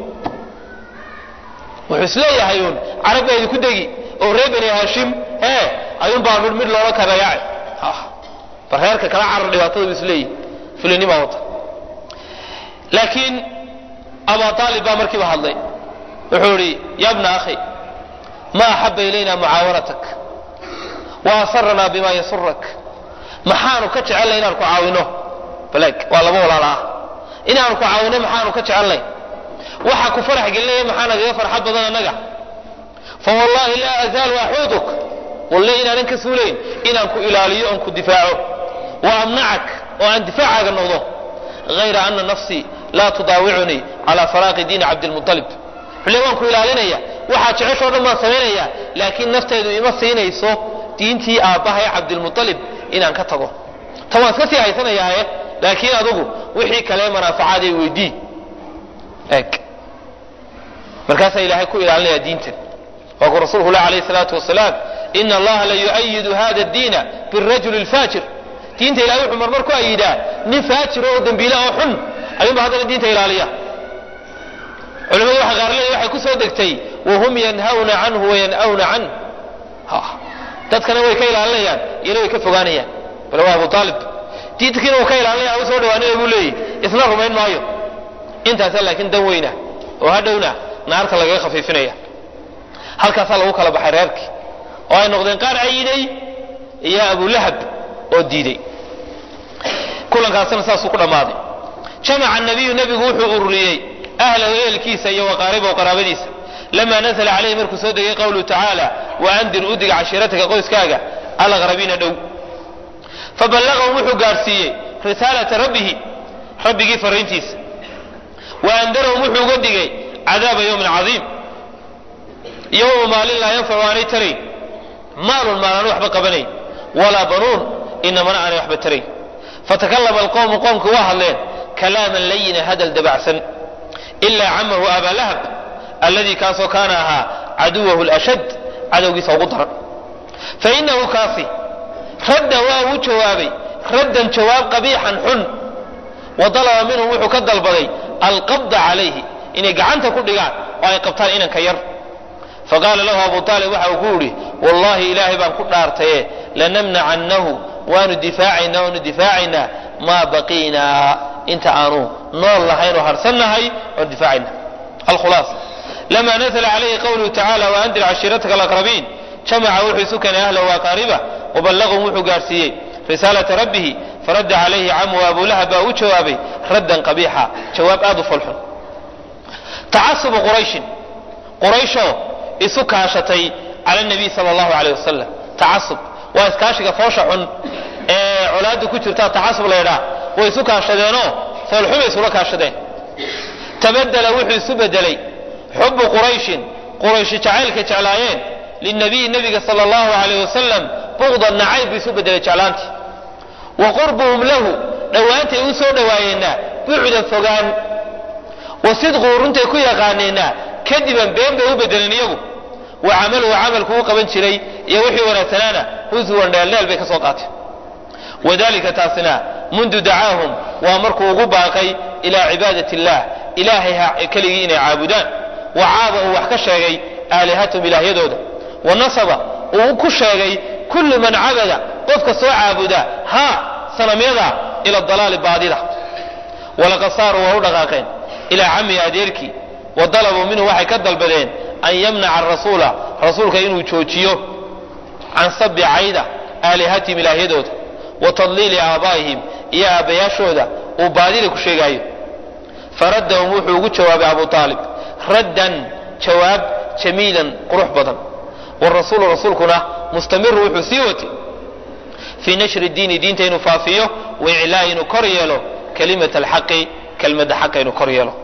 wuxuu isleeyahay uun carab baa idinku degi oo reer bani haashim hee ayuunbaa midh midh loola kadayace bar reerka kala carar dhibaatada bu isleeyihi fulinima wata laakiin aba aalib baa markiiba hadlay wuxuu idhi ya bna akhi ma axaba ilayna mucaawanatak wa asaranaa bima yasurak maxaanu ka jecelnay inaan ku caawino balag waa laba walaal ah inaanu ku caawino maxaanu ka jecelnay waxa ku farax gelinaya maxaa nagaga farxad badan annaga fa wallahi laa azaalu axuuduk walle inaanan ka suulayn inaan ku ilaaliyo oon ku difaaco wa amnacak oo aan difaacaaga noqdo hayra ana nafsii laa tudaawicunii calaa faraaqi diini cabdilmualib xule waan ku ilaalinaya waxaa jeceshoo dhan baan samaynaya laakiin naftaydu ima siinayso diintii aabbahay cabdilmualib inaan ka tago ta waan iska sii haysanayaae laakiin adugu wixii kale manaafacaad ay weydii eg markaasaa ilaahay ku ilaalinaya diintan waa ku rasuulku lah alayh salaatu wasalaam ina allaha la yu'ayidu hada diina birajuli lfaajir diinta ilahay wuxuu marmar ku ayidaa nin faajiro oo dembiila oo xun ayuunba haddana diinta ilaaliya culimadu waxa qaar leeya waxay ku soo degtay wahum yanhawna canhu wayan'awna can dadkana way ka ilaalinayaan iyana way ka fogaanayaan bale waa abu aalib diinkiina uu ka ilaalinaya u soo dhawaanaya buu leeyahy isna rumayn maayo intaasa laakiin dan weyna oo hadhowna naarta lagaga khafiifinaya halkaasaa lagu kala baxay reerkii oo ay noqdeen qaar cayiday iyo abulahab oo diiday kulankaasina saasuu ku dhammaaday jamaca nabiyu nebigu wuxuu ururiyey ahlahu ehelkiisa iyo waqaaribahu qaraabadiisa lama nazla calayhi markuu soo degay qawluhu tacaala waandir udiga cashiirataka qoyskaaga alaqrabiina dhow faballagahum wuxuu gaadhsiiyey risaalata rabbihi rabbigii fariintiisa waandarahum wuxuu uga digay cadaaba yowmin cadiim yowma maalin laa yanfacu aanay tarayn maalun maalaan waxba qabanayn walaa banuun inamana aanay waxba tarayn fatakallama alqowmu qoomku waa hadleen kalaaman layina hadal dabacsan ilaa camahu abaa lahab alladii kaasoo kaana ahaa caduwahu lashad cadowgiisa ugu daran fainahu kaasi radda waa uu jawaabay raddan jawaab qabiixan xun wa dalaba minhum wuxuu ka dalbaday alqabda calayhi inay gacanta ku dhigaan oo ay qabtaan inanka yar faqaala lahu abu aalib waxa uu ku yidhi wallaahi ilaahay baan ku dhaartaye lanamnacannahu waanu difaacaynaa waanu difaacaynaa maa baqiinaa inta aanu nool lahayn oo harsannahay waanu difaacayna alkhulaasa lama nazla calayhi qawluhu tacala waandir cashiirataka alaqrabiin jamaca wuxuu isu keenay ahlahu aqaariba waballaqahum wuxuu gaarsiiyey risaalata rabbihi faradda calayhi camu abulahab baa u jawaabay raddan qabiixa jawaab aad u falxun tacasubu qurayshin qurayshoo isu kaashatay cala nabiy sala allahu alayh wasalam tacasub waa iskaashiga foosha xun ee colaadda ku jirta tacasub laydhaa way isu kaashadeenoo foolxumay isula kaashadeen tabadela wuxuu isu bedelay xubu qurayshin qurayshi jacaylka jeclaayeen linabiyi nabiga sala allahu alayh wasalam buqdan nacayb buu isu bedelay jeclaantii wa qurbuhum lahu dhowaantay u soo dhowaayeenna bucdan fogaan wa sidquu runtay ku yaqaaneenna kadiban been bay u bedeleen iyagu wa camaluhu camalku u qaban jiray iyo wixii wanaagsanaana huswan dheeldheel bay ka soo qaateen wadalika taasina mundu dacaahum waa markuu ugu baaqay ilaa cibaadati illah ilaahay keligii inay caabudaan wa caaba uu wax ka sheegay aalihatahum ilaahyadooda wa nasaba uu ku sheegay kullu man cabada qofka soo caabuda ha sanamyada ila dalaali baadida walaqad saaruu waa u dhaqaaqeen ilaa camihi adeerkii wa dalabuu minhu waxay ka dalbadeen an yamnaca arasuula rasuulka inuu joojiyo can sabi cayda aalihatihim ilaahyadooda wa tadliili aabaa'ihim iyo aabbayaashooda uu baadida ku sheegaayo faraddahum wuxuu ugu jawaabay abu aalib raddan jawaab jamiilan qurux badan warasuulu rasuulkuna mustamiru wuxuu sii watay fii nashri diini diinta inuu faafiyo wa iclaa'i inuu kor yeelo kalimat alxaqi kelmadda xaqa inuu kor yeelo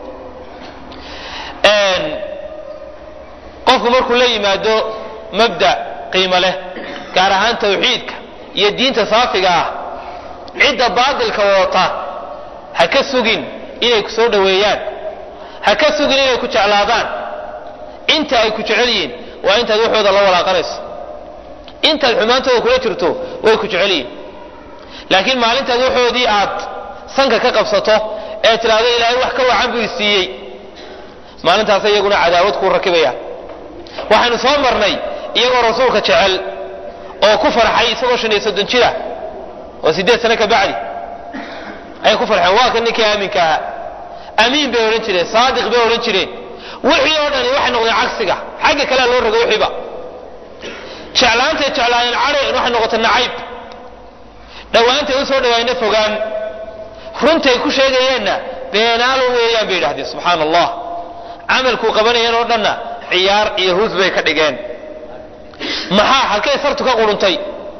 qofku markuu la yimaado mabda qiimo leh gaar ahaan tawxiidka iyo diinta saafiga ah cidda baadilka wadata ha ka sugin inay ku soo dhoweeyaan ha ka sugin inay ku jeclaadaan inta ay ku jecel yihiin waa intaad waxooda la walaaqanayso intaad xumaantooda kula jirto way ku jecel yihiin laakiin maalintaad waxoodii aad sanka ka qabsato ee tidhaahdo ilaahay wax ka wacan buu isiiyey maalintaas iyaguna cadaawad kuu rakibayaan waxaynu soo marnay iyagoo rasuulka jecel oo ku farxay isagoo shan iyo soddon jira oo siddeed sano ka bacdi ayay ku farxeen waa ka ninkii aaminka ahaa amiin bay odhan jireen saadiq bay odhan jireen wixii oo dhani waxay noqdeen cagsiga xagga kalea loo rogo wixiiba jeclaantay jeclaayeen cadhayn waxay noqotay nacayb dhowaantay u soo dhawaayna fogaan runtay ku sheegayeenna beenaalo weeyaan bay yidhahdeen subxaana allah camalkuu qabanayeen oo dhanna ciyaar iyo hus bay ka dhigeen maxaa halkay sartu ka quruntay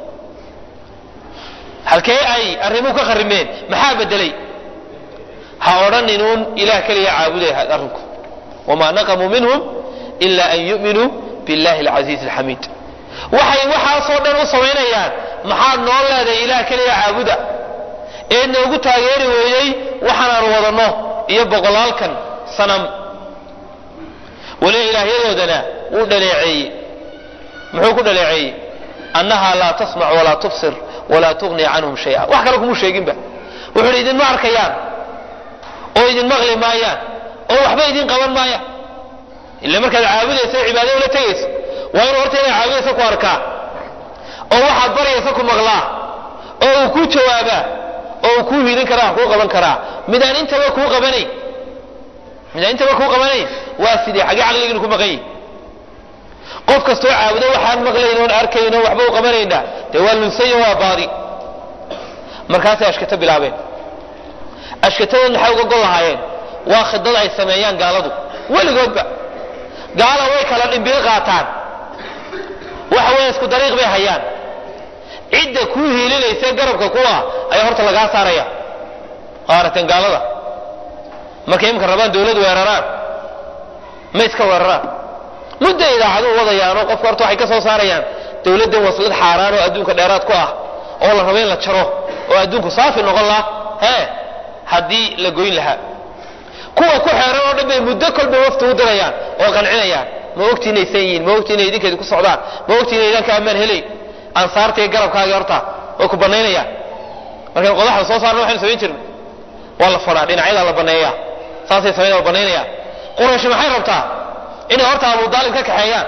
halkee ay arrimuhu ka kharimeen maxaa bedelay ha odhaninuun ilaah keliya caabuday arrinku wamaa naqamuu minhum ila an yu'minuu billahi alcasiizi alxamiid waxay waxaasoo dhan u samaynayaan maxaad noo leedahay ilaah keliya caabuda ee noogu taageeri weeyey waxaanaanu wadanno iyo boqolaalkan sanam weliba ilaahyadoodana wuu dhaleeceeyey muxuu ku dhaleeceeyey annaha laa tasmac walaa tubsir walaa tugni canhum shaya wax kale kumuu sheeginba wuxuu hi idinma arkayaan oo idin maqli maayaan oo waxba idin qaban maayaan ila markaad caabudaysa cibaado ula tegayso waa inuu horta inay caabudaysa ku arkaa oo waxaad baryaysa ku maqlaa oo uu kuu jawaabaa oo uu kuu hiilin karaa wax kuu qaban karaa midaan intaba kuu qabanayn midaan intaba kuu qabanayn waa sidee xagee caqligiinu ku maqan yihi qof kastoo caabudo waxaan maqlayn oon arkayn oo waxba u qabanayna dee waa lunsayo waa baadi markaasay ashkato bilaabeen ashkatadood maxay uga gol lahaayeen waa khidad ay sameeyaan gaaladu weligoodba gaala way kala dhimbil qaataan waxa weeye isku dariiq bay hayaan cidda kuu hiilinaysa garabka kuwa ayaa horta lagaa saaraya waa aragteen gaalada markay imka rabaan dawlad weeraraan ma iska weeraraan mudda idaacaduhu wadayaanoo qofka horta waxay ka soo saarayaan dawladdan waslad xaaraan oo adduunka dheeraad ku ah oo la rabo in la jaro oo adduunku saafi noqon laha hee haddii la goyn lahaa kuwa ku xeeran oo dhan bay muddo kolba wafti u dirayaan oo qancinayaan ma ogti inay san yihiin ma ogti inay idinkeedi ku socdaan ma ogti inay idanka ammaan helayn ansaarta iyo garabkaagii horta way ku banaynayaan markaynu qodaxda soo saarna waxaynu samayn jirnay waa la fadhaa dhinacyadaa la baneeyaa saasay samayn la banaynayaan quraysh maxay rabtaa inay horta abu daalib ka kaxeeyaan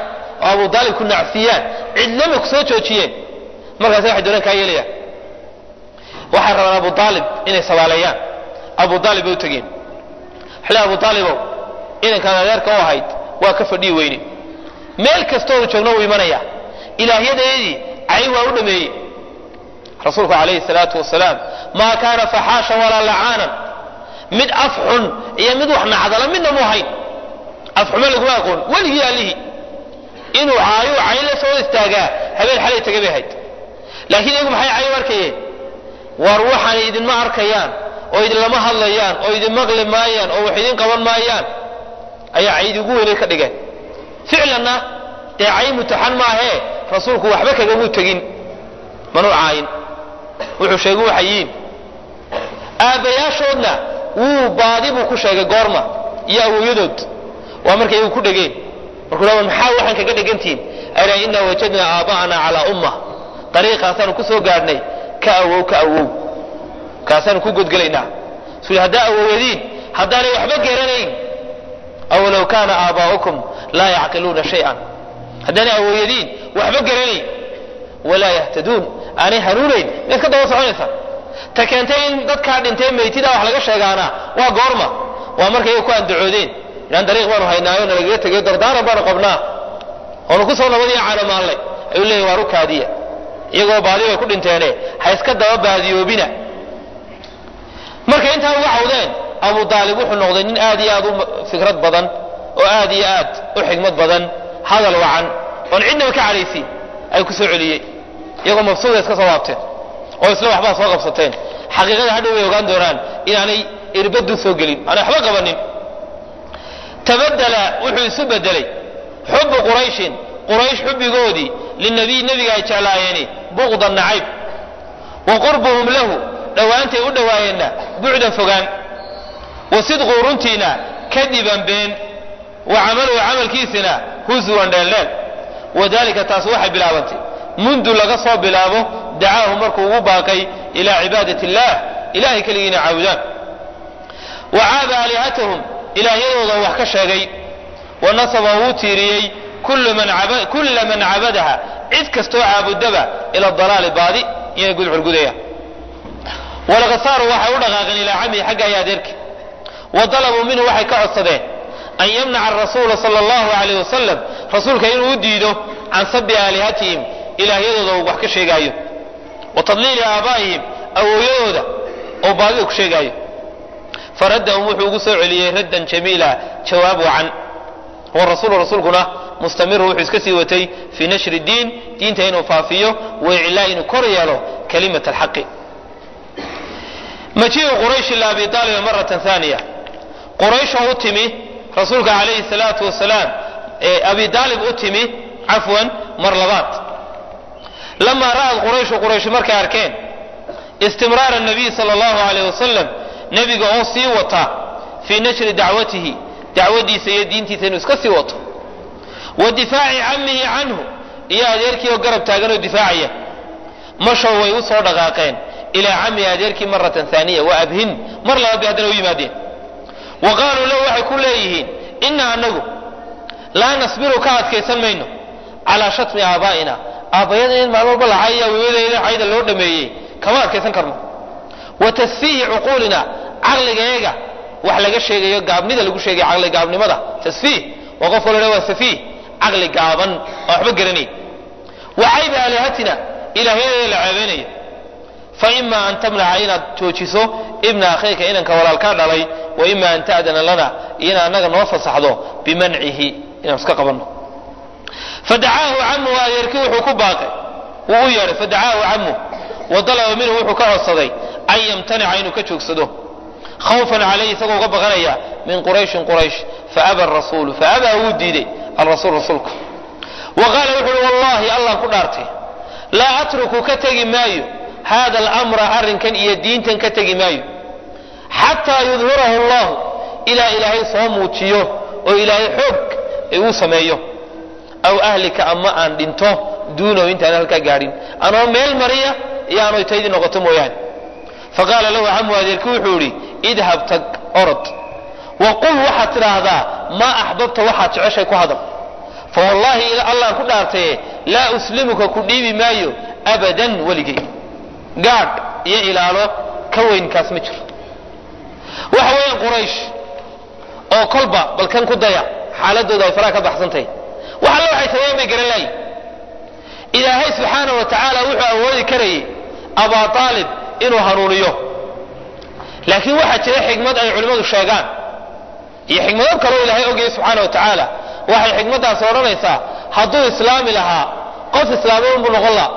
oo abu daalib ku nacfiyaan cidlama ku soo joojiyeen markaas waxay doonaan kaa yeelayaan waxay rabaan abu aalib inay sabaaleeyaan abu aalib bay u tegeen xili abu aalibow inankaan adeerka u ahayd waa ka fadhii weyne meel kastoonu joogno wuu imanaya ilaahyadeedii cay waa u dhameeyey rasuulku calayhi salaatu wasalaam maa kaana faxaashan walaa lacaanan mid af xun iyo mid wax nacdala midna mu ahayn af xumo laguma aqoon weligii allihii inuu caayo cay la soo istaagaa habeen xalay taga bay ahayd laakiin iyagu maxay cay u arkayeen war waxaanay idinma arkayaan oo idinlama hadlayaan oo idin maqli maayaan oo wax idin qaban maayaan ayaa caydi ugu weynay ka dhigeen ficlanna dee cay mutaxan maahee rasuulku waxba kagamuu tegin manuu caayin wuxuu sheegay waxay yihiin aabbayaashoodna wuu baadi buu ku sheegay goorma iyo awowyadood waa markay iyagu ku dhegeen markuu la maxaa waxaan kaga dhegantihiin ala inna wajadnaa aaba'ana calaa umma dariiqaasaanu ku soo gaadhnay ka awow ka awow kaasaanu ku godgelaynaa su haddaa awowyadiin haddaanay waxba garanayn aw low kaana aabaa'ukum laa yacqiluuna shay-an haddaanay awowyadiin waxba garanayn walaa yahtaduun aanay hanuunayn maad ka daba soconaysa ta keentay in dadkaa dhintay maytida wax laga sheegaana waa goorma waa markay ku andacoodeen inaan dariiq baanu haynaayo nalagaga tegayo dardaaran baanu qabnaa oonu ku soo nabadiyo caanamaallay ayuu leeyahy waa rukaadiya iyagoo baadi bay ku dhinteene ha iska daba baadiyoobina markay intaa uga cawdeen abu aalib wuxuu noqday nin aad iyo aad u fikrad badan oo aad iyo aad u xigmad badan hadal wacan oon cidnaba ka cadhaysiin ay ku soo celiyey iyagoo mabsuuda iska soo waabteen oo isla waxbaa soo qabsateen xaqiiqada hadhow bay ogaan doonaan inaanay irbadu soo gelin aanay waxba qabanin tabadala wuxuu isu bedelay xubu qurayshin quraysh xubbigoodii linabiy nebiga ay jeclaayeeni buqdan nacayb wa qurbuhum lahu dhowaantay u dhowaayeenna bucdan fogaan wa sidquu runtiina kadiban been wa camaluhu camalkiisina husuwan dheeldheel wadalika taas waxay bilaabantay mundu laga soo bilaabo dacaahu markuu ugu baaqay ilaa cibaadati illaah ilahay keligiina caabudaan wa caaba aalihatahum ilaahyadooda wax ka sheegay wa nasaba wuu tiiriyey kulla man cabadaha cid kastoo caabudaba ila dalaali baadi inay gudxulgudayaan walaqad saaruu waxay u dhaqaaqeen ilaa camihi xagga ay adeerki wa dalabuu minhu waxay ka codsadeen an yamnaca arasuula sala allahu alayh wasalam rasuulka inuu u diido can sabi aalihatihim ilaahyadooda uu wax ka sheegaayo wa tadliili aabaa'ihim awooyadooda oo baadida ku sheegaayo faraddahum wuxuu ugu soo celiyey raddan jamiila jawaab wacan warasuulu rasuulkuna mustamiru wuxuu iska sii watay fii nashri diin diinta inuu faafiyo wa iclaa inuu kor yeelo kalimat alxaqi majiiu qurayshi ila abi aaliba maratan aaniya qurayshoo u timi rasuulka calayhi salaatu wasalaam ee abi aalib u timi cafwan mar labaad lamaa ra'ad qurayshu quraysh markay arkeen istimraara nabiy sala allahu alayh wasalam nebiga oo sii wata fii nashri dacwatihi dacwadiisa iyo diintiisa inuu iska sii wato wa difaaci camihi canhu iyo adeerkii oo garab taagan oo difaacaya mashow way u soo dhaqaaqeen ilaa camihi adeerkii maratan aaniya wa abhin mar labaad bay haddana u yimaadeen wa qaaluu lahu waxay ku leeyihiin ina anagu laa nasbiru ka adkaysan mayno calaa shatmi aabaa'ina aabbayada in maalin walba lacaya wiiladayda cayda loo dhameeyey kama adkaysan karno wa tasfiihi cuquulina caqligayaga wax laga sheegayo gaabnida lagu sheegayo caqli gaabnimada tasfiih waa qof kalo waa safiih caqli gaaban oo waxba garanay wa cayba aalihatina ilaahyadeeda la ceebeynayo fa ima an tamnaca inaad joojiso ibna akhayka inanka walaalkaa dhalay wa ima an ta'dana lana iyo inaad annaga noo fasaxdo bimancihi inaan iska qabanno fadacaahu camuhu adeerkii wuxuu ku baaqay wuu u yeedhay fadacaahu camuh wa dalaba minhu wuxuu ka codsaday an yamtanica inuu ka joogsado khawfan calayhi isagoo uga baqanaya min qurayshin quraysh faaba rasuulu faabaa wuu diiday alrasuul rasuulku wa qaala wuxu uhi wallahi allah ku dhaartay laa atruku ka tegi maayo hada alamra arrinkan iyo diintan ka tegi maayo xataa yudhirahu allahu ilaa ilaahay soo muujiyo oo ilaahay xoog uu sameeyo aw ahlika ama aan dhinto duunahu intaan halkaa gaadhin anoo meel mariya iyo aanay taydii noqoto mooyaane faqaala lahu camu adeerki wuxuu idhi idhab tag orod wa qul waxaad tidhaahdaa maa axbabta waxaad jeceshay ku hadal fa wallaahi allaan ku dhaartaye laa uslimuka ku dhiibi maayo abadan weligay gaadh iyo ilaalo ka weynkaas ma jiro waxa weeyaan quraysh oo kolba balkan ku daya xaaladooda ay faraha ka baxsantahay wax alle waxay sameeyeen bay garan laayiin ilaahay subxaana wa tacaala wuxuu awoodi karayay abaa aalib inuu hanuuniyo laakiin waxaa jira xikmad ay culimmadu sheegaan iyo xikmado kaloo ilaahay ogayay subxaana wa tacaala waxay xikmaddaasi odhanaysaa hadduu islaami lahaa qof islaami unbuu noqon laha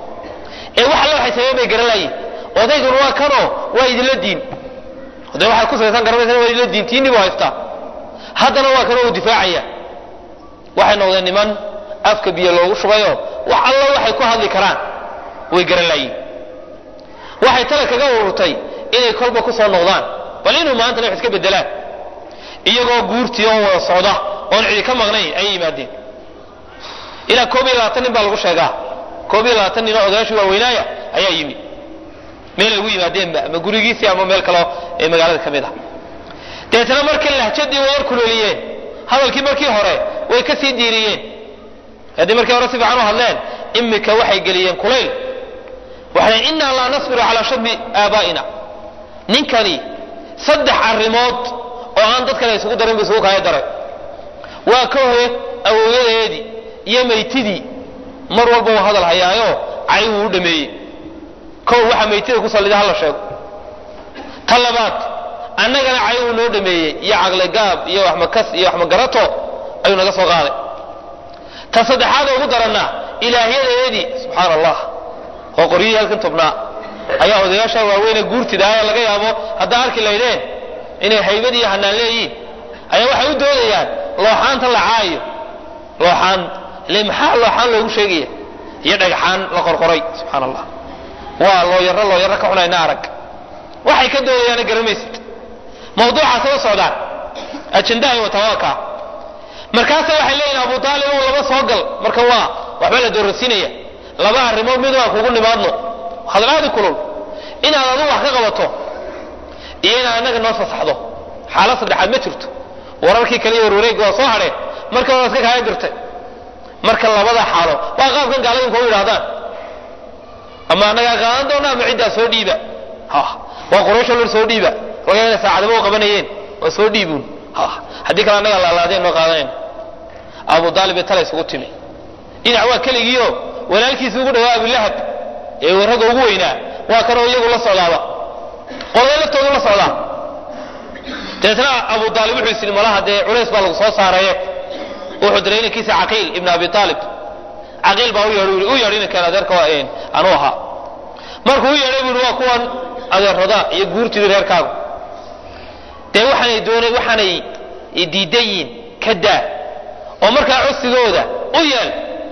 ee wax alle waxay sameeyeen bay garan laayiin odayguna waa kanoo waa idinla diin de waxaad ku salaysan garanaysa waa idinla diin tiinni buu haystaa haddana waa kanoo uu difaacaya waxay noqdeen niman afka biyo loogu shubayoo wax alla waxay ku hadli karaan way garan laayiin waxay tale kaga ururtay inay kolba ku soo noqdaan bal inuu maantana wax iska bedelaan iyagoo guurtii oo wada socda oon cidi ka maqnayn ayay yimaadeen ilaa koob iyo labaatan nin baa lagu sheegaa koob iyo labaatan nin oo odayaashii waaweynaaya ayaa yimi meel ay ugu yimaadeenba ama gurigiisii ama meel kaleo ee magaalada ka mid ah deetana markay lahjadii way yar kuleeliyeen hadalkii markii hore way ka sii diiriyeen haddii markii hore si fiican u hadleen imika waxay geliyeen kulayl waxay innaa laa nasbiru calaa shadmi aabaa'ina ninkani saddex arrimood oo aan dadkana isugu darin bu isugu kaya daray waa ka hore awooyadeedii iyo maytidii mar walba uu hadal hayaayo cay wuu u dhameeyey kow waxa maytida ku sallida hala sheego ta labaad annagana cay uu noo dhameeyey iyo caqligaab iyo waxmakas iyo waxmagarato ayuu naga soo qaaday ta saddexaad ugu daranna ilaahyadeedii subxaan allah oo qoryihii halkan tobnaa ayaa odayaasha waaweyne guurtida laga yaabo haddaa arki laydeen inay haybad iyo hanaan leeyihiin ayaa waxay u doodayaan looxaanta la caayo looxaan ile maxaa looxaan loogu sheegaya iyo dhagxaan la qorqoray subxaan allah waa loo yaro loo yaro ka cunayna arag waxay ka doodayaana garamaysid mawduucaas la socdaan ajendahay wataa waa kaa markaasa waxay leeyihin abu aalib uu laba soo gal marka waa waxba la doorasiinaya laba arrimood mid waan kugu nimaadno hadalaadi kulul inaad adu wax ka qabato iyo inaad annaga noo fasaxdo xaalad saddexaad ma jirto wararkii kale iyo warwareegga waa soo hadheen marka waa iska kaaya dirtay marka labada xaalo waa qaabkan gaaladinku u yidhahdaan ama annagaa qaadan doona ama ciddaa soo dhiiba waa qurayshoo lar soo dhiiba laga ina saacadaba u qabanayeen waa soo dhiibuun haddii kale annagaa laalaadeen noo qaadanayna abu aalib ee tala isugu timi dhinac waa keligiio walaalkiisi ugu dhawaa abulahab ee ragga ugu weynaa waa kanoo iyagu la socdaaba qolada laftoodu la socdaa dabeetna abu aalib wuxuu isii malaha dee culays baa lagu soo saaraye wuxuu diray inankiisa caqiil ibn abi aalib caqiil baa u yeedh u yeedh inankan adeerka anuu ahaa markuu u yeedhay buu waa kuwan adeerada iyo guurtidii reerkaagu dee waxaanay doona waxaanay diidan yihiin ka daa oo markaa codsigooda u yeel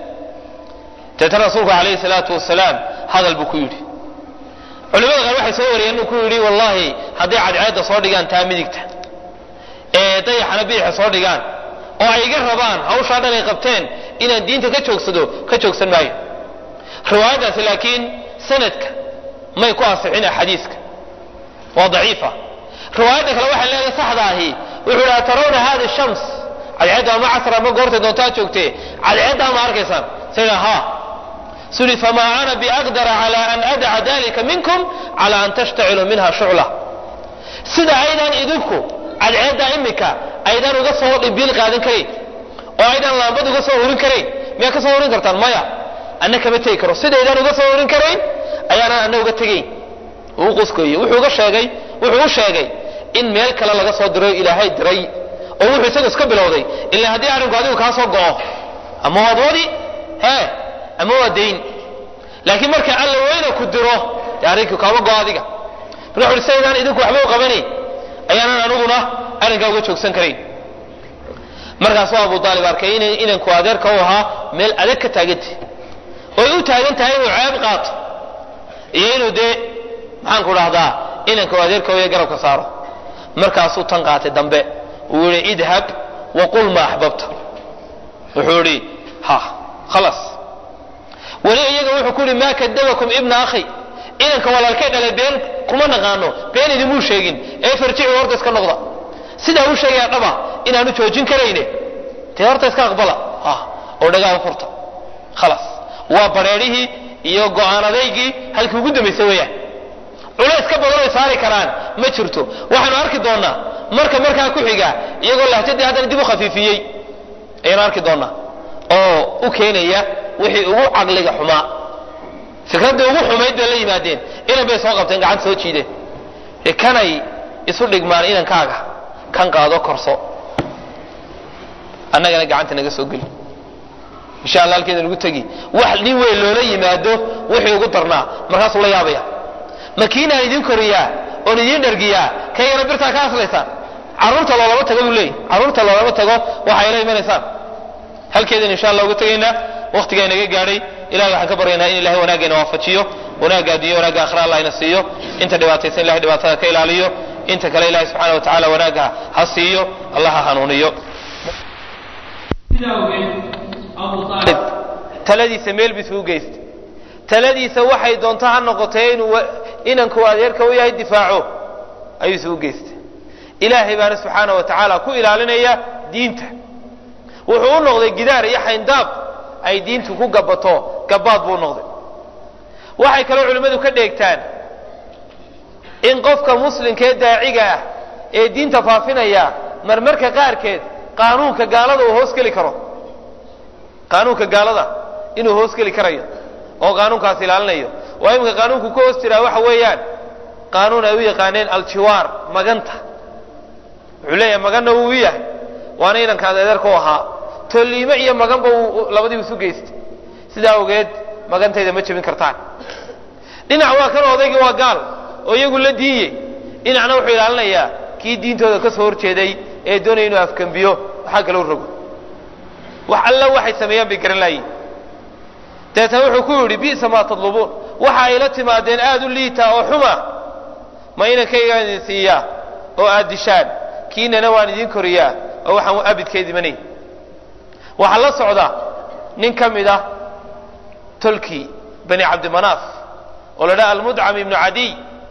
deetna rasuulku calayhi salaatu wasalaam hadal buu ku yidhi culimada qaar waxay soo wariyeen inuu ku yidhi wallahi hadday cadceedda soo dhigaan taa midigta ee dayaxana biixa soo dhigaan oo ay iga rabaan hawshaa dhan ay qabteen inaan diinta ka joogsado ka joogsan maayo riwaayaddaasi laakiin sanadka may ku asixin xadiiska waa daciifa riwaayadda kale waxay leedahay saxda ahi wuxuu idhi atarawna hadi shams cadceedda ama casr ama goortay doontaa joogtee cadceeddaa ma arkaysaan sayna haa suli famaa ana biaqdara cala an adaca dalika minkum cala an tashtaciluu minha shucla sida aydaan idinku cadceeddaa imika aydaan uga soo dhibiil qaadan karayn oo aydaan laambad uga soo hurin karayn miyaa ka soo hurin kartaan maya anna kama tegi karo sidaydaan uga soo hurin karayn ayaanaan anna uga tegayn uu quskoye wuxuu uga sheegay wuxuu u sheegay in meel kale laga soo diray ilaahay diray oo wuxuu isagu iska bilowday ila haddii arrinku adigu kaa soo go'o ama waad wadi he ama waa dayn laakiin marka alla weyna ku diro dee arrinkii kaama go'o adiga marka wuxu sidaydaan idinku waxba u qabanayn ayaanan aniguna arrinkaa uga joogsan karayn markaasuu abu aalib arkay in inanku adeerka u ahaa meel adag ka taagantah oy u taagan tahay inuu ceeb qaato iyo inuu dee maxaanku dhahdaa inanka adeerka y garabka saaro markaasuu tan qaatay dambe uu yihi idhab waqul ma axbabta wuxuu yihi ha khalaas weli iyaga wuxuu ku yihi maa kadabakum ibna akhi inanka walaalkay dhalay been kuma naqaano been idimuu sheegin ee farjici horta iska noqda sidaa u sheegaya dhaba inaanu joojin karayne dee horta iska aqbala oo dhagaa furta khalaas waa bareerihii iyo go-aanadaygii halkii ugu dambaysa weeyaan culays ka badan oy saari karaan ma jirto waxaanu arki doonnaa marka markaa ku xiga iyagoo lahjadii haddana dib u khafiifiyey ayaanu arki doonnaa oo u keenaya wixii ugu caqliga xumaa fikraddii ugu xumayd bay la yimaadeen inan bay soo qabteen gacanta soo jiideen ee kanay isu dhigmaan inankaaga kan qaado korso annagana gacanta naga soo geli insha alla halkeeda lagu tegi wax nin weyn loola yimaado wixii ugu darnaa markaasuu la yaabaya makiinaan idin koriyaa oon idin dhargiyaa kaygana birtaa ka aslaysaan carruurta loolama tago buu leeyay carruurta loolama tago waxay la imanaysaan halkeedan insha allah uga tegaynaa waktigaa inaga gaadhay ilahay waxaan ka baryaynaa in ilahay wanaaggeena waafajiyo wanaagga addunya wanaagga akhira allah ina siiyo inta dhibaataysan ilahay dhibaatada ka ilaaliyo inta kale ilahay subxana wa tacala wanaagga ha siiyo allah ha hanuuniyo taladiisa meel bis u geystay taladiisa waxay doonto ha noqotee inuu inanku adeerka u yahay difaaco ayuu isugu geystay ilaahay baana subxaana wa tacaala ku ilaalinaya diinta wuxuu u noqday gidaar iyo xayndaab ay diintu ku gabato gabaad buu noqday waxay kaloo culimmadu ka dheegtaan in qofka muslimkee daaciga ah ee diinta faafinaya marmarka qaarkeed qaanuunka gaalada uu hoos geli karo qaanuunka gaalada inuu hoos geli karayo oo qaanuunkaas ilaalinayo waa iminka qaanuunku ka hoos jiraa waxa weeyaan qaanuun ay u yaqaaneen aljiwaar maganta wuxuu leeyahay maganna wuu u yahay waana inankaas adeerka u ahaa tolliime iyo maganba uu labadiiba isu geystay sidaa awgeed magantayda ma jebin kartaan dhinac waa kan odaygii waa gaal oo iyagu la diinye dhinacna wuxuu ilaalinayaa kii diintooda ka soo horjeeday ee doonaya inuu afkambiyo waxaa kaloo rogo wax alla waxay sameeyaan bay garan laayiin dabeetana wuxuu ku yidhi bi'sa maa tadlubuun waxa ay la timaadeen aada u liita oo xuma ma inankaygaan idin siiyaa oo aad dishaan kiinana waan idin koriyaa oo waxaan abidkeed imanay waxaa la socda nin ka mid ah tolkii bani cabdimanaaf oo la dhaha almudcam ibnu cadiy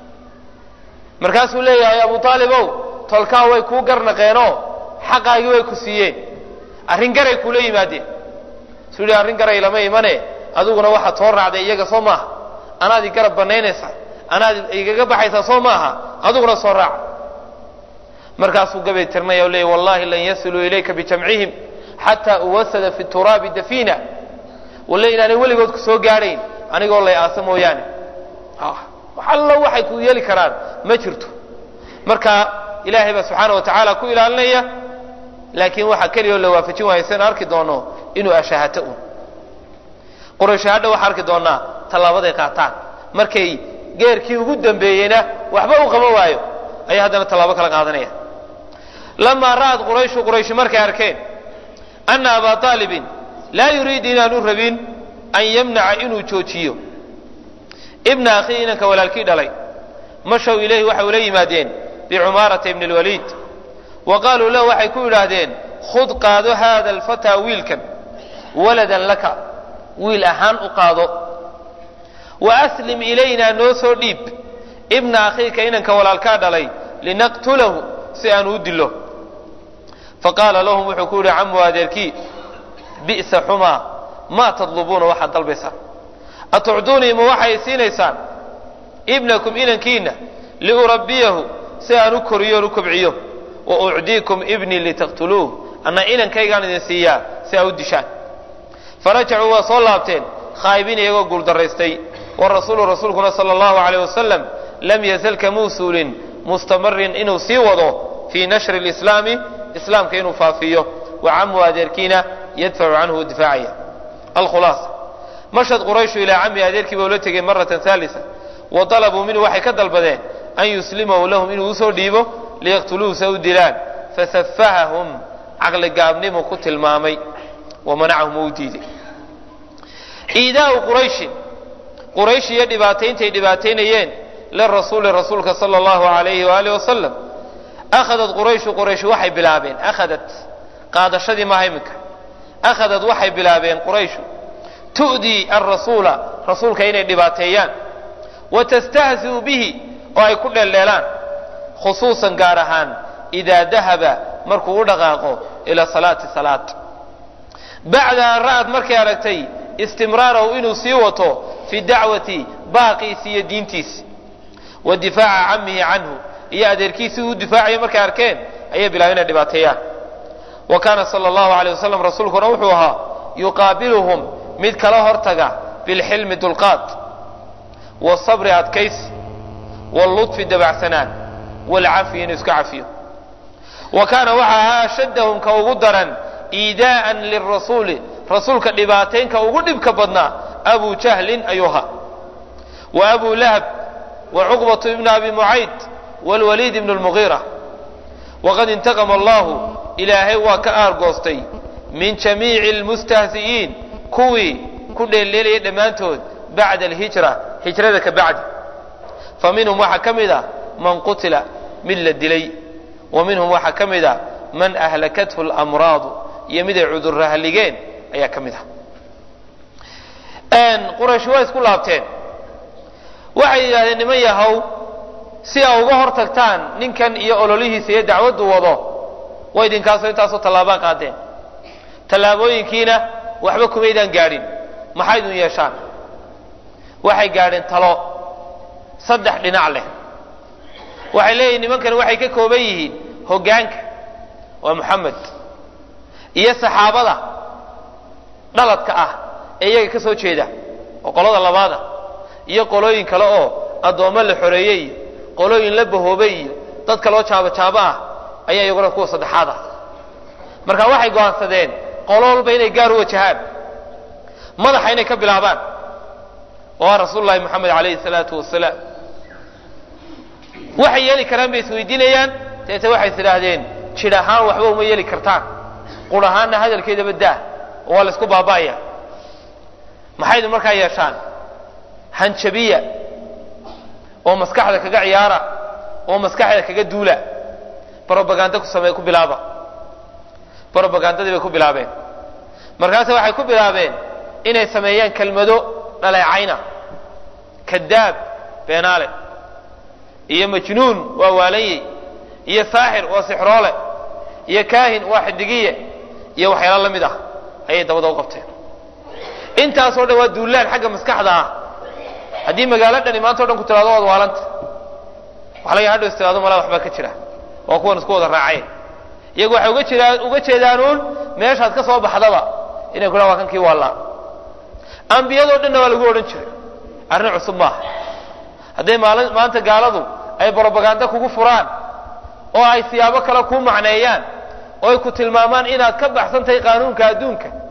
markaasuu leeyahay abu aalibow tolkaa way kuu garnaqeenoo xaqaagii way ku siiyeen arrin garay kuula yimaadeen suu yidhi arrin garay lama imane adiguna waxaad soo raacday iyaga soo maaha anaad i garab banaynaysaa anaad igaga baxaysaa soo maaha adiguna soo raaca markaasuu gabay tirnaya o leeyay wallahi lan yasiluu ilayka bijamcihim xataa uwasada fi turaabi dafiina walle inaanay weligood ku soo gaadhayn anigoo lay aasa mooyaane allo waxay ku yeeli karaan ma jirto marka ilaahay baa subxaana wa tacaala ku ilaalinaya laakiin waxaa keliya oo la waafajin waaya san arki doono inuu ashahata un quraysh hadha waxaa arki doonaa tallaabaday qaataan markay geerkii ugu dambeeyeyna waxba u qaban waayo ayay haddana tallaabo kala qaadanaya lamaa ra'ad qurayshu qurayshi markay arkeen ana abaa aalibin laa yuriidu inaanu rabin an yamnaca inuu joojiyo ibna akhii inanka walaalkii dhalay mashow ilayhi waxay ula yimaadeen bicumaarata ibni lwaliid wa qaaluu lahu waxay ku yidhaahdeen khud qaado haada alfataa wiilkan waladan laka wiil ahaan u qaado wa aslim ilaynaa noo soo dhiib ibna akhiika inanka walaalkaa dhalay linaqtulahu si aanu u dilo faqaala lahum wuxuu ku yidhi camu adeerkii bi'sa xumaa maa tadlubuuna waxaad dalbaysaan atucduunii ma waxay siinaysaan ibnakum inankiina liurabbiyahu si aan u koriyo on u kobciyo wa ucdiikum ibnii litaqtuluuh anna inankaygaan idin siiyaa si aa u dishaan farajacuu waa soo laabteen khaa'ibiin iyagoo guuldaraystay warasuulu rasuulkuna sala allahu alayh wasalam lam yazal kamuu suulin mustamarin inuu sii wado fii nashri lislaami islaamka inuu faafiyo wa camu adeerkiina yadfacu canhu difaacaya alkhulaasa mashad qurayshu ilaa cami adeerkii ba ula tegey maratan haalisa wa dalabuu minhu waxay ka dalbadeen an yuslimahu lahum inuu usoo dhiibo liyaqtuluuhu sa u dilaan fasafahahum caqli gaabnimu ku tilmaamay wa manacahum uu diiday iidaau qurayshin quraysh iyo dhibaatayntay dhibaataynayeen lirasuuli rasuulka sala allahu alayhi waaalih wasalam akhadat qurayshu quraysh waxay bilaabeen akhadat qaadashadii maaha iminka akhadat waxay bilaabeen qurayshu tu'dii alrasuula rasuulka inay dhibaateeyaan wa tastahzi'u bihi oo ay ku dheeldheelaan khusuusan gaar ahaan idaa dahaba markuu u dhaqaaqo ila salaati salaad bacda an ra'ad markay aragtay istimraarahu inuu sii wato fi dacwati baaqiisi iyo diintiisi wa difaaca camihi canhu iyo adeerkiisii uu difaacayo markay arkeen ayay bilaabeen inay dhibaateeyaan wa kaana sala allahu alayh wasalam rasuulkuna wuxuu ahaa yuqaabiluhum mid kala hortaga bilxilmi dulqaad wasabri adkaysi wallutfi dabacsanaan walcafi inuu iska cafiyo wa kaana waxa ahaa ashaddahum ka ugu daran iidaa'an lirasuuli rasuulka dhibaataynka ugu dhibka badnaa abu jahlin ayuu ahaa wa abu lahab wa cuqbatu ibnu abi mucayd waalwaliid ibnu lmugiira waqad intaqama allahu ilaahay waa ka aargoostay min jamiici almustahzi'iin kuwii ku dheeldheelayay dhammaantood bacda alhijra hijrada ka bacdi fa minhum waxaa ka mid a man qutila mid la dilay wa minhum waxaa ka mid a man ahlakathu alamraadu iyo mid ay cudurra halligeen ayaa ka mid ah quraysh waa isku laabteen waxay yidhahdeen niman yahow si a uga hor tagtaan ninkan iyo ololihiisa iyo dacwaddu wado way idinkaasoo intaasoo tallaabaan qaadeen tallaabooyinkiina waxba kumaydaan gaadhin maxaydun yeeshaan waxay gaadheen talo saddex dhinac leh waxay leeyihin nimankani waxay ka kooban yihiin hoggaanka waa moxamed iyo saxaabada dhaladka ah ee iyaga ka soo jeeda oo qolada labaada iyo qolooyin kale oo addoommo la xoreeyey iyo qolooyin la bahoobay iyo dadka loo jaabojaabo ah ayaa iyaguna kuwa saddexaad ah marka waxay go'aansadeen qolo walba inay gaar u wajahaan madaxa inay ka bilaabaan waa rasuulu llahi moxamed alayhi salaatu wasalaam waxay yeeli karaan bay isweydiinayaan deete waxay is idhaahdeen jidh ahaan waxba uma yeeli kartaan qur ahaanna hadalkeedaba daa oo waa la isku baaba'aya maxaydu markaa yeeshaan hanjabiya oo maskaxda kaga ciyaara oo maskaxda kaga duula brobaganda ku samee ku bilaaba brobagandadii bay ku bilaabeen markaase waxay ku bilaabeen inay sameeyaan kelmado dhaleecayna kadaab beenaale iyo majnuun waa waalanyey iyo saaxir waa sixroole iyo kaahin waa xidigiye iyo waxyaalo la mid ah ayay dabada u qabteen intaasoo dhan waa duulaan xagga maskaxda ah haddii magaalo dhani maanta o dhan ku tiraado waad waalanta waxa laga hadhow is tiraado malaa waxbaa ka jira waa kuwan isku wada raaceen iyagu waxay uga jiraan uga jeedaanuun meeshaad ka soo baxdaba inay ku waa kankii waallaa ambiyadoo dhanna waa lagu odhan jiray arrin cusub maaha hadday maali maanta gaaladu ay brobaganda kugu furaan oo ay siyaabo kale kuu macneeyaan oo ay ku tilmaamaan inaad ka baxsan tahay qaanuunka adduunka